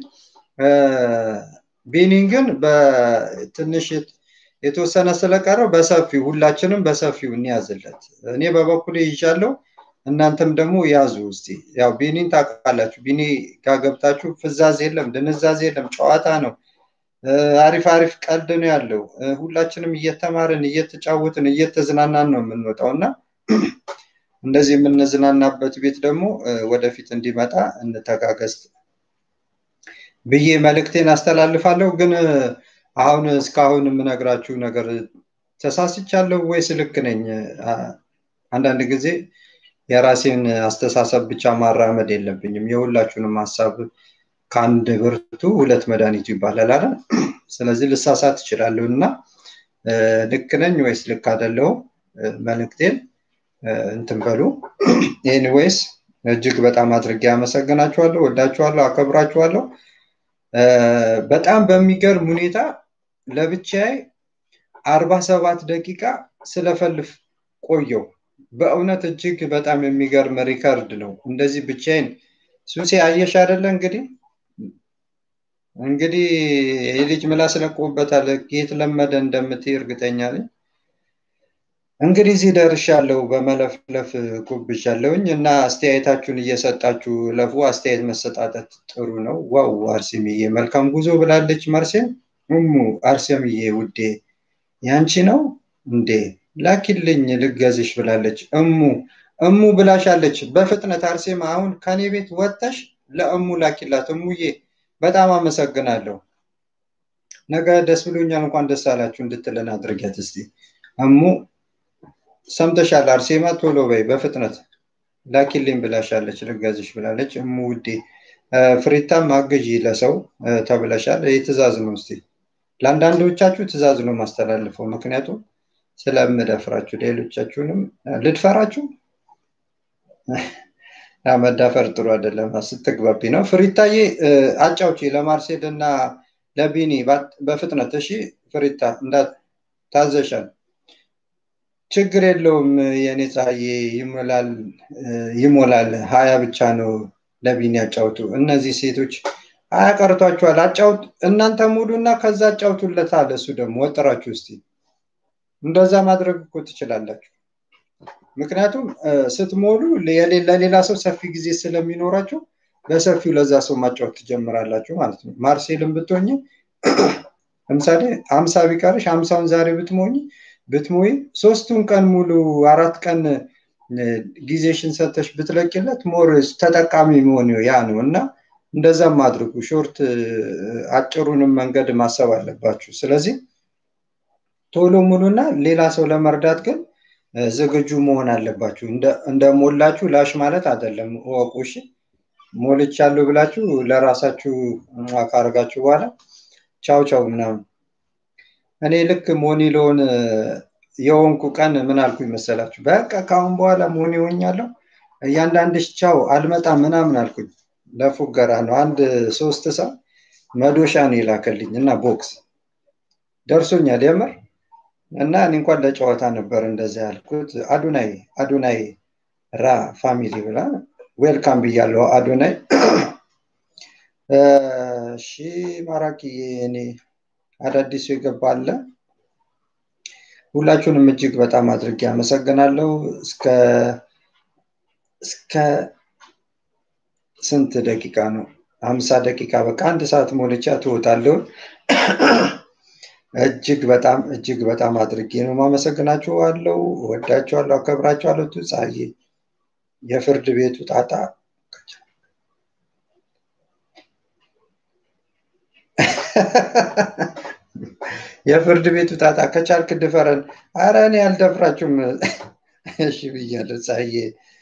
ቢኒን ግን በትንሽ የተወሰነ ስለቀረው በሰፊው ሁላችንም በሰፊው እንያዝለት። እኔ በበኩሌ ይዣለሁ፣ እናንተም ደግሞ ያዙ እስቲ። ያው ቢኒን ታውቃላችሁ። ቢኒ ጋር ገብታችሁ ፍዛዝ የለም፣ ድንዛዝ የለም፣ ጨዋታ ነው። አሪፍ አሪፍ ቀልድ ነው ያለው። ሁላችንም እየተማርን እየተጫወትን እየተዝናናን ነው የምንወጣው እና እንደዚህ የምንዝናናበት ቤት ደግሞ ወደፊት እንዲመጣ እንተጋገዝ ብዬ መልእክቴን አስተላልፋለሁ። ግን አሁን እስካሁን የምነግራችሁ ነገር ተሳስቻለሁ ወይስ ልክ ነኝ? አንዳንድ ጊዜ የራሴን አስተሳሰብ ብቻ ማራመድ የለብኝም። የሁላችሁንም ሀሳብ ከአንድ ብርቱ ሁለት መድኃኒቱ ይባላል አይደል? ስለዚህ ልሳሳት እችላለሁ እና ልክ ነኝ ወይስ ልክ አይደለሁም? መልእክቴን እንትን በሉ። ኤኒዌይስ እጅግ በጣም አድርጌ አመሰግናችኋለሁ፣ ወዳችኋለሁ፣ አከብራችኋለሁ። በጣም በሚገርም ሁኔታ ለብቻዬ አርባ ሰባት ደቂቃ ስለፈልፍ ቆየው። በእውነት እጅግ በጣም የሚገርም ሪከርድ ነው። እንደዚህ ብቻዬን ሱሴ አየሽ አይደለ እንግዲህ እንግዲህ የልጅ ምላስ ለቆበታል። የት ለመደ እንደምትይ እርግጠኛ ነኝ። እንግዲህ እዚህ ደርሻለሁ። በመለፍለፍ ጎብዣለሁኝ እና አስተያየታችሁን እየሰጣችሁ ለፉ። አስተያየት መሰጣጠት ጥሩ ነው። ዋው አርሴምዬ መልካም ጉዞ ብላለች። መርሴም እሙ አርሴምዬ ውዴ ያንቺ ነው እንዴ ላኪልኝ ልገዝሽ ብላለች። እሙ እሙ ብላሻለች በፍጥነት አርሴማ። አሁን ከኔ ቤት ወጥተሽ ለእሙ ላኪላት። እሙዬ በጣም አመሰግናለሁ። ነገ ደስ ብሎኛል እንኳን ደስ አላችሁ እንድትለን አድርጊያት እስቲ እሙ ሰምተሻል አርሴማ ቶሎ በይ በፍጥነት ላኪልኝ ብላሻለች ልገዝሽ ብላለች እሙ ውዴ ፍሪታም አግዢ ለሰው ተብለሻል ይህ ትእዛዝ ነው እስቲ ለአንዳንዶቻችሁ ትእዛዝ ነው ማስተላልፈው ምክንያቱም ስለምደፍራችሁ ሌሎቻችሁንም ልድፈራችሁ መዳፈር ጥሩ አይደለም ስትግባቢ ነው ፍሪታዬ አጫውቺ ለማርሴል እና ለቢኒ በፍጥነት እሺ ፍሪታ ታዘሻል ችግር የለውም የእኔ ፀሐዬ ይሞላል ይሞላል ሀያ ብቻ ነው ለቢኒ ያጫውቱ እነዚህ ሴቶች ሀያ ቀርቷችኋል አጫውት እናንተ ሙሉ እና ከዛ አጫውቱለታል እሱ ደግሞ ወጥራችሁ እስቲ እንደዛ ማድረግ እኮ ትችላላችሁ ምክንያቱም ስትሞሉ ለሌላ ሰው ሰፊ ጊዜ ስለሚኖራችሁ በሰፊው ለዛ ሰው ማጫወት ትጀምራላችሁ ማለት ነው ማርሴልን ብትሆኝ ለምሳሌ አምሳ ቢቀርሽ አምሳውን ዛሬ ብትሞኝ ብትሞይ ሶስቱን ቀን ሙሉ አራት ቀን ጊዜሽን ሰተሽ ብትለቂለት ሞር ተጠቃሚ መሆን ያ ነው እና እንደዛም አድርጉ ሾርት አጭሩንም መንገድ ማሰብ አለባችሁ ስለዚህ ቶሎ ሙሉና ሌላ ሰው ለመርዳት ግን ዝግጁ መሆን አለባችሁ። እንደሞላችሁ ላሽ ማለት አይደለም፣ እወቁ። እሺ ሞልቻለሁ ብላችሁ ለራሳችሁ ካረጋችሁ በኋላ ቻው ቻው ምናምን። እኔ ልክ ሞኒ ለሆን የሆንኩ ቀን ምን አልኩ ይመሰላችሁ? በቃ ከአሁን በኋላ ሞኒ ሆኛለሁ፣ እያንዳንድሽ ቻው አልመጣም ምናምን አልኩኝ። ለፉገራ ነው። አንድ ሶስት ሰው መዶሻ ነው የላከልኝ እና ቦክስ ደርሶኛል የምር እና እኔ እንኳን ለጨዋታ ነበር እንደዛ ያልኩት። አዱናይ አዱናይ ራ ፋሚሊ ብላ ዌልካም ብያለሁ። አዱናይ እሺ፣ ማራኪ እኔ አዳዲሱ የገባለ ሁላችሁንም እጅግ በጣም አድርጌ አመሰግናለሁ። እስከ እስከ ስንት ደቂቃ ነው? ሀምሳ ደቂቃ በቃ አንድ ሰዓት ሞልቻ ትወጣለሁ። እጅግ በጣም እጅግ በጣም አድርጌ ነው ማመሰግናችሁ አለው። ወዳችኋለሁ፣ አከብራችኋለሁ። ፀሐዬ የፍርድ ቤቱ ጣጣ የፍርድ ቤቱ ጣጣ ከቻልክ ድፈረን። አረ እኔ አልደፍራችሁም። እሺ ብያለሁ ፀሐዬ።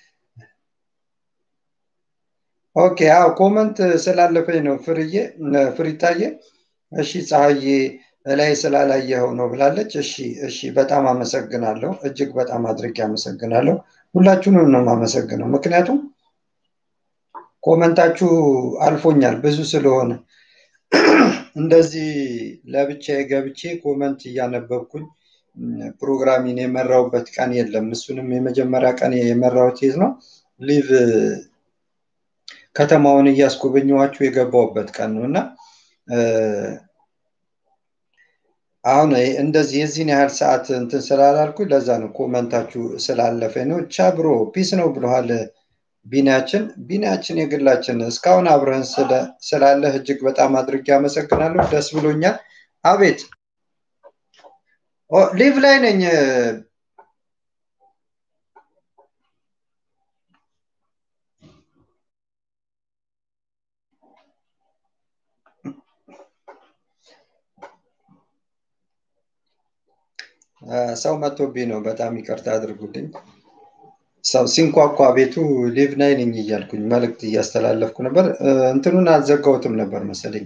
ኦኬ አዎ ኮመንት ስላለፈኝ ነው ፍርዬ ፍሪታዬ። እሺ ፀሐዬ ላይ ስላላየኸው ነው ብላለች። እሺ እሺ፣ በጣም አመሰግናለሁ። እጅግ በጣም አድርጌ አመሰግናለሁ። ሁላችሁንም ነው የማመሰግነው፣ ምክንያቱም ኮመንታችሁ አልፎኛል ብዙ ስለሆነ እንደዚህ ለብቻዬ ገብቼ ኮመንት እያነበብኩኝ ፕሮግራሚን የመራውበት ቀን የለም። እሱንም የመጀመሪያ ቀን የመራውት የት ነው ሊቭ ከተማውን እያስጎበኘኋችሁ የገባውበት ቀን ነው እና አሁን እንደዚህ የዚህን ያህል ሰዓት እንትን ስላላልኩ ለዛ ነው ኮመንታችሁ ስላለፈኝ ነው። ቻ ብሮ ፒስ ነው ብለሃል ቢኒያችን። ቢኒያችን የግላችን እስካሁን አብረህን ስላለህ እጅግ በጣም አድርጌ አመሰግናለሁ። ደስ ብሎኛል። አቤት ሊቭ ላይ ነኝ። ሰው መጥቶብኝ ነው። በጣም ይቅርታ አድርጉልኝ። ሰው ሲንኳኳ ቤቱ ሊቭ ናይ ነኝ እያልኩኝ መልእክት እያስተላለፍኩ ነበር። እንትኑን አልዘጋሁትም ነበር መሰለኝ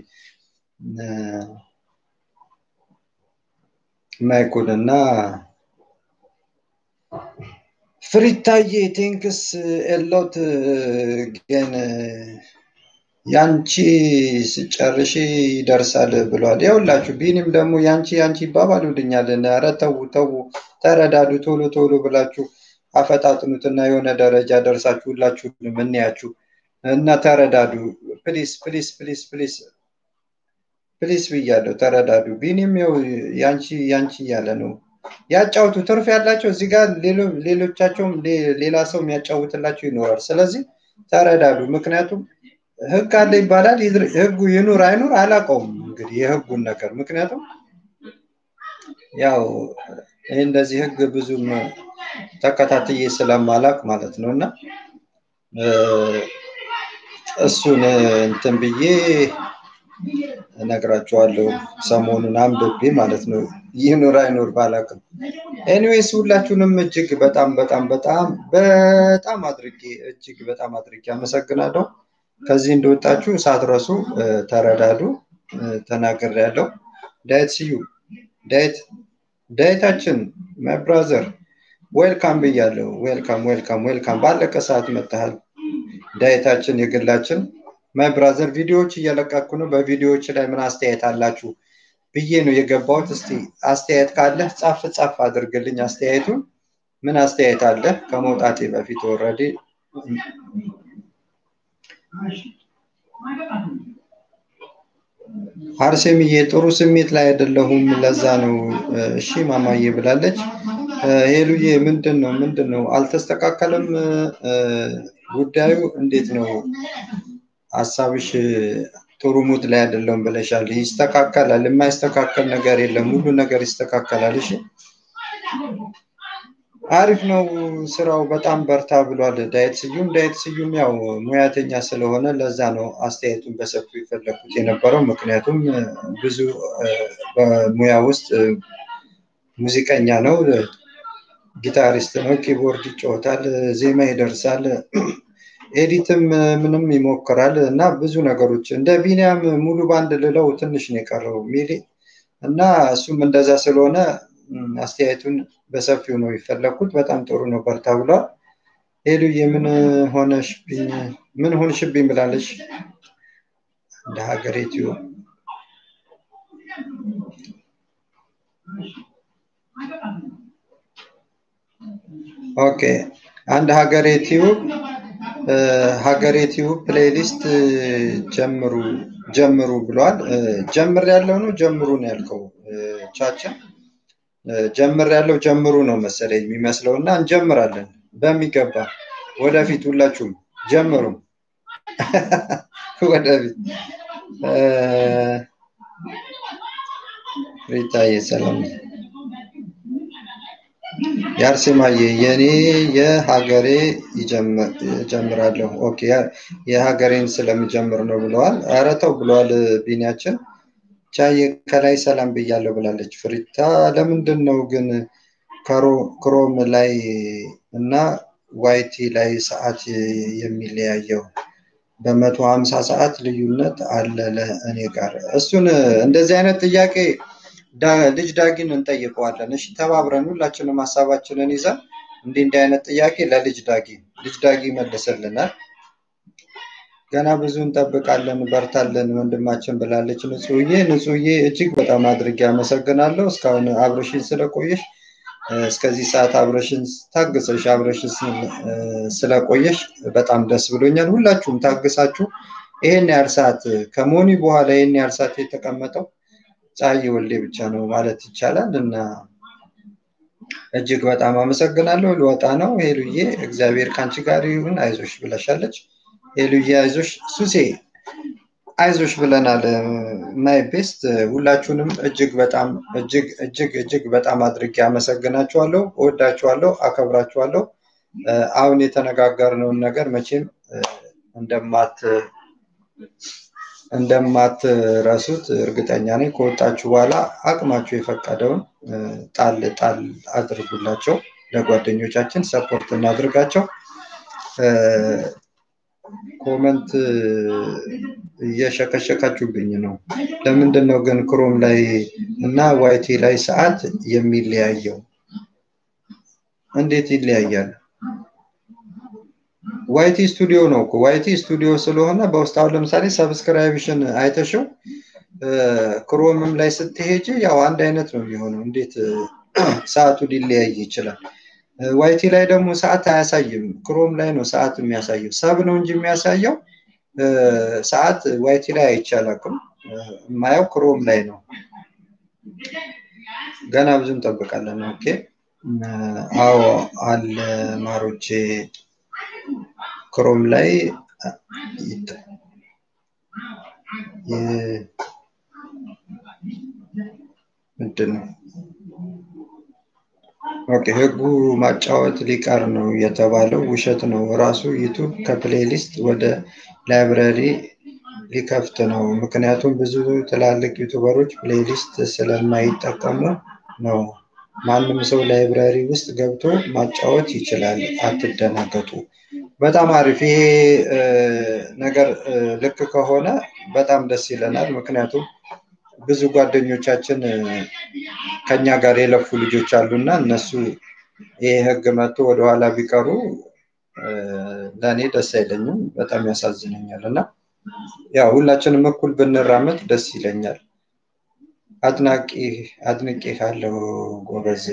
ማይኩን እና ፍሪታዬ ቴንክስ ኤሎት ግን ያንቺ ስጨርሽ ይደርሳል ብሏል። ያውላችሁ ቢኒም ደግሞ ያንቺ ያንቺ ይባባሉልኛል። ኧረ ተው ተው፣ ተረዳዱ፣ ቶሎ ቶሎ ብላችሁ አፈጣጥኑትና የሆነ ደረጃ ደርሳችሁ ሁላችሁንም እንያችሁ እና ተረዳዱ። ፕሊስ ፕሊስ ፕሊስ ፕሊስ ፕሊስ ብያለሁ፣ ተረዳዱ። ቢኒም ያው ያንቺ ያንቺ እያለ ነው። ያጫውቱ፣ ትርፍ ያላቸው እዚህ ጋር ሌሎቻቸውም ሌላ ሰው የሚያጫውትላቸው ይኖራል። ስለዚህ ተረዳዱ። ምክንያቱም ህግ አለ ይባላል። ህጉ ይኑር አይኑር አላውቀውም እንግዲህ የህጉን ነገር ምክንያቱም ያው ይህ እንደዚህ ህግ ብዙም ተከታትዬ ስለማላቅ ማለት ነው እና እሱን እንትን ብዬ እነግራችኋለሁ ሰሞኑን አንብቤ ማለት ነው ይኑር አይኑር ባላቅም ኤኒዌይስ ሁላችሁንም እጅግ በጣም በጣም በጣም በጣም አድርጌ እጅግ በጣም አድርጌ አመሰግናለሁ ከዚህ እንደወጣችሁ ሳትረሱ ተረዳዱ ተናገር ያለው ዳየት ስዩ ዳየት ዳየታችን ማይ ብራዘር ዌልካም ብያለሁ ዌልካም ዌልካም ዌልካም ባለቀ ሰዓት መጥተሃል ዳየታችን የግላችን ማይ ብራዘር ቪዲዮዎች እየለቀኩ ነው በቪዲዮዎች ላይ ምን አስተያየት አላችሁ ብዬ ነው የገባሁት እስቲ አስተያየት ካለ ጻፍ ጻፍ አድርግልኝ አስተያየቱን ምን አስተያየት አለ ከመውጣቴ በፊት ወረዴ አርሴምዬ ጥሩ ስሜት ላይ አይደለሁም ለዛ ነው እሺ ማማዬ ብላለች ሄሉዬ ምንድን ነው ምንድን ነው አልተስተካከለም ጉዳዩ እንዴት ነው ሀሳብሽ ጥሩ ሙድ ላይ አይደለሁም ብለሻል ይስተካከላል የማይስተካከል ነገር የለም ሁሉ ነገር ይስተካከላል እሺ አሪፍ ነው ስራው በጣም በርታ ብሏል ዳየት ስዩም ዳየት ስዩም ያው ሙያተኛ ስለሆነ ለዛ ነው አስተያየቱን በሰፊው የፈለግኩት የነበረው ምክንያቱም ብዙ በሙያ ውስጥ ሙዚቀኛ ነው፣ ጊታሪስት ነው፣ ኪቦርድ ይጫወታል፣ ዜማ ይደርሳል፣ ኤዲትም ምንም ይሞክራል እና ብዙ ነገሮች እንደ ቢኒያም ሙሉ ባንድ ልለው ትንሽ ነው የቀረው ሚሊ እና እሱም እንደዛ ስለሆነ አስተያየቱን በሰፊው ነው የፈለግኩት። በጣም ጥሩ ነው፣ በርታ ብሏል። ሄሉዬ ምን ሆነሽብኝ ምን ሆንሽብኝ ብላለች። እንደ ሀገሬትዮ ኦኬ አንድ ሀገሬ ቲዩብ ሀገሬ ቲዩብ ፕሌሊስት ጀምሩ ጀምሩ ብሏል። ጀምር ያለው ነው ጀምሩ ነው ያልከው ቻቻ ጀምር ያለው ጀምሩ ነው መሰለኝ የሚመስለው እና እንጀምራለን በሚገባ ወደፊት ሁላችሁም ጀምሩ ወደፊት ሪታዬ ሰላም የአርሴማዬ የኔ የሀገሬ ይጀምራለሁ። ኦኬ የሀገሬን ስለምጀምር ነው ብለዋል። ኧረ ተው ብለዋል ቢኒያችን። ቻዬ ከላይ ሰላም ብያለሁ ብላለች። ፍሪታ ለምንድን ነው ግን ክሮም ላይ እና ዋይቲ ላይ ሰዓት የሚለያየው? በመቶ ሀምሳ ሰዓት ልዩነት አለ ለእኔ ጋር። እሱን እንደዚህ አይነት ጥያቄ ልጅ ዳጊን እንጠይቀዋለን። እሺ ተባብረን ሁላችንም ሀሳባችንን ይዘን እንዲህ እንዲህ አይነት ጥያቄ ለልጅ ዳጊ ልጅ ዳጊ ይመልስልናል። ገና ብዙ እንጠብቃለን፣ በርታለን ወንድማችን ብላለች ንጹህዬ። ንጹህዬ እጅግ በጣም አድርጌ አመሰግናለሁ እስካሁን አብረሽን ስለቆየሽ እስከዚህ ሰዓት አብረሽን ታግሰሽ አብረሽን ስለቆየሽ በጣም ደስ ብሎኛል። ሁላችሁም ታግሳችሁ ይሄን ያህል ሰዓት ከሞኒ በኋላ ይሄን ያህል ሰዓት የተቀመጠው ፀሐይ ወልዴ ብቻ ነው ማለት ይቻላል እና እጅግ በጣም አመሰግናለሁ። ልወጣ ነው። ሄሉዬ እግዚአብሔር ከአንቺ ጋር ይሁን፣ አይዞሽ ብለሻለች። ሄሉዬ አይዞሽ፣ ሱሴ አይዞሽ ብለናል። ማይ ቤስት ሁላችሁንም እጅግ በጣም እጅግ እጅግ እጅግ በጣም አድርጌ አመሰግናችኋለሁ፣ እወዳችኋለሁ፣ አከብራችኋለሁ። አሁን የተነጋገርነውን ነገር መቼም እንደማት እንደማትረሱት እርግጠኛ ነኝ። ከወጣችሁ በኋላ አቅማችሁ የፈቀደውን ጣል ጣል አድርጉላቸው። ለጓደኞቻችን ሰፖርት እናድርጋቸው። ኮመንት እየሸከሸካችሁብኝ ነው። ለምንድን ነው ግን ክሮም ላይ እና ዋይቲ ላይ ሰዓት የሚለያየው? እንዴት ይለያያል? ዋይቲ ስቱዲዮ ነው እኮ ዋይቲ ስቱዲዮ ስለሆነ በውስጥ አሁን ለምሳሌ ሰብስክራይብሽን አይተሽው ክሮምም ላይ ስትሄጂ ያው አንድ አይነት ነው የሚሆነው። እንዴት ሰዓቱ ሊለያይ ይችላል? ዋይቲ ላይ ደግሞ ሰዓት አያሳይም። ክሮም ላይ ነው ሰዓት የሚያሳየው። ሰብ ነው እንጂ የሚያሳየው ሰዓት ዋይቲ ላይ አይቻላቅም። የማየው ክሮም ላይ ነው። ገና ብዙ እንጠብቃለን። ኦኬ አዎ አለ ማሮቼ ክሮም ላይ ምንድን ነው ኦኬ ህጉ ማጫወት ሊቀር ነው የተባለው ውሸት ነው። ራሱ ዩቱብ ከፕሌሊስት ወደ ላይብረሪ ሊከፍት ነው። ምክንያቱም ብዙ ትላልቅ ዩቱበሮች ፕሌሊስት ስለማይጠቀሙ ነው። ማንም ሰው ላይብራሪ ውስጥ ገብቶ ማጫወት ይችላል። አትደናገጡ። በጣም አሪፍ። ይሄ ነገር ልክ ከሆነ በጣም ደስ ይለናል። ምክንያቱም ብዙ ጓደኞቻችን ከኛ ጋር የለፉ ልጆች አሉና እነሱ ይሄ ህግ መጥቶ ወደኋላ ቢቀሩ ለእኔ ደስ አይለኝም፣ በጣም ያሳዝነኛል። እና ያው ሁላችንም እኩል ብንራመድ ደስ ይለኛል። አድናቂ አድንቄ ካለው ጎበዝ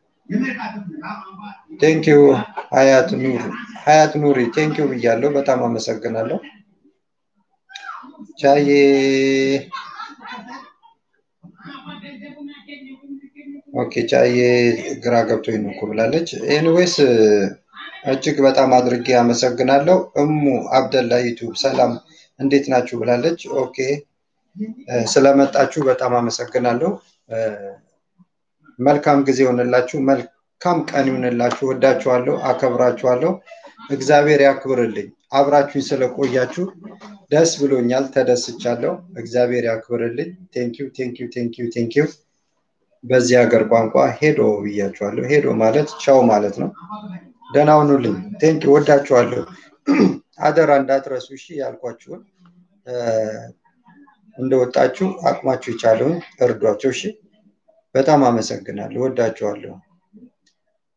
ቴንኪዩ ሀያት ኑር ሀያት ኑሪ ቴንኪዩ ብያለሁ። በጣም አመሰግናለሁ። ቻዬ ኦኬ ቻዬ ግራ ገብቶኝ ነው እኮ ብላለች። ኤኒዌይስ እጅግ በጣም አድርጌ አመሰግናለሁ። እሙ አብደላ ዩቱብ ሰላም እንዴት ናችሁ ብላለች። ኦኬ ስለመጣችሁ በጣም አመሰግናለሁ። መልካም ጊዜ ይሆንላችሁ። መልካም ቀን ይሆንላችሁ። ወዳችኋለሁ፣ አከብራችኋለሁ። እግዚአብሔር ያክብርልኝ። አብራችሁኝ ስለቆያችሁ ደስ ብሎኛል፣ ተደስቻለሁ። እግዚአብሔር ያክብርልኝ። ቴንኪው ቴንኪው ቴንኪው ቴንኪው። በዚህ ሀገር ቋንቋ ሄዶ ብያችኋለሁ። ሄዶ ማለት ቻው ማለት ነው። ደህና ሁኑልኝ። ቴንኪ ወዳችኋለሁ። አደራ እንዳትረሱ እሺ። ያልኳችሁን እንደወጣችሁ አቅማችሁ የቻለውን እርዷቸው። እሺ። በጣም አመሰግናለሁ። ወዳችኋለሁ።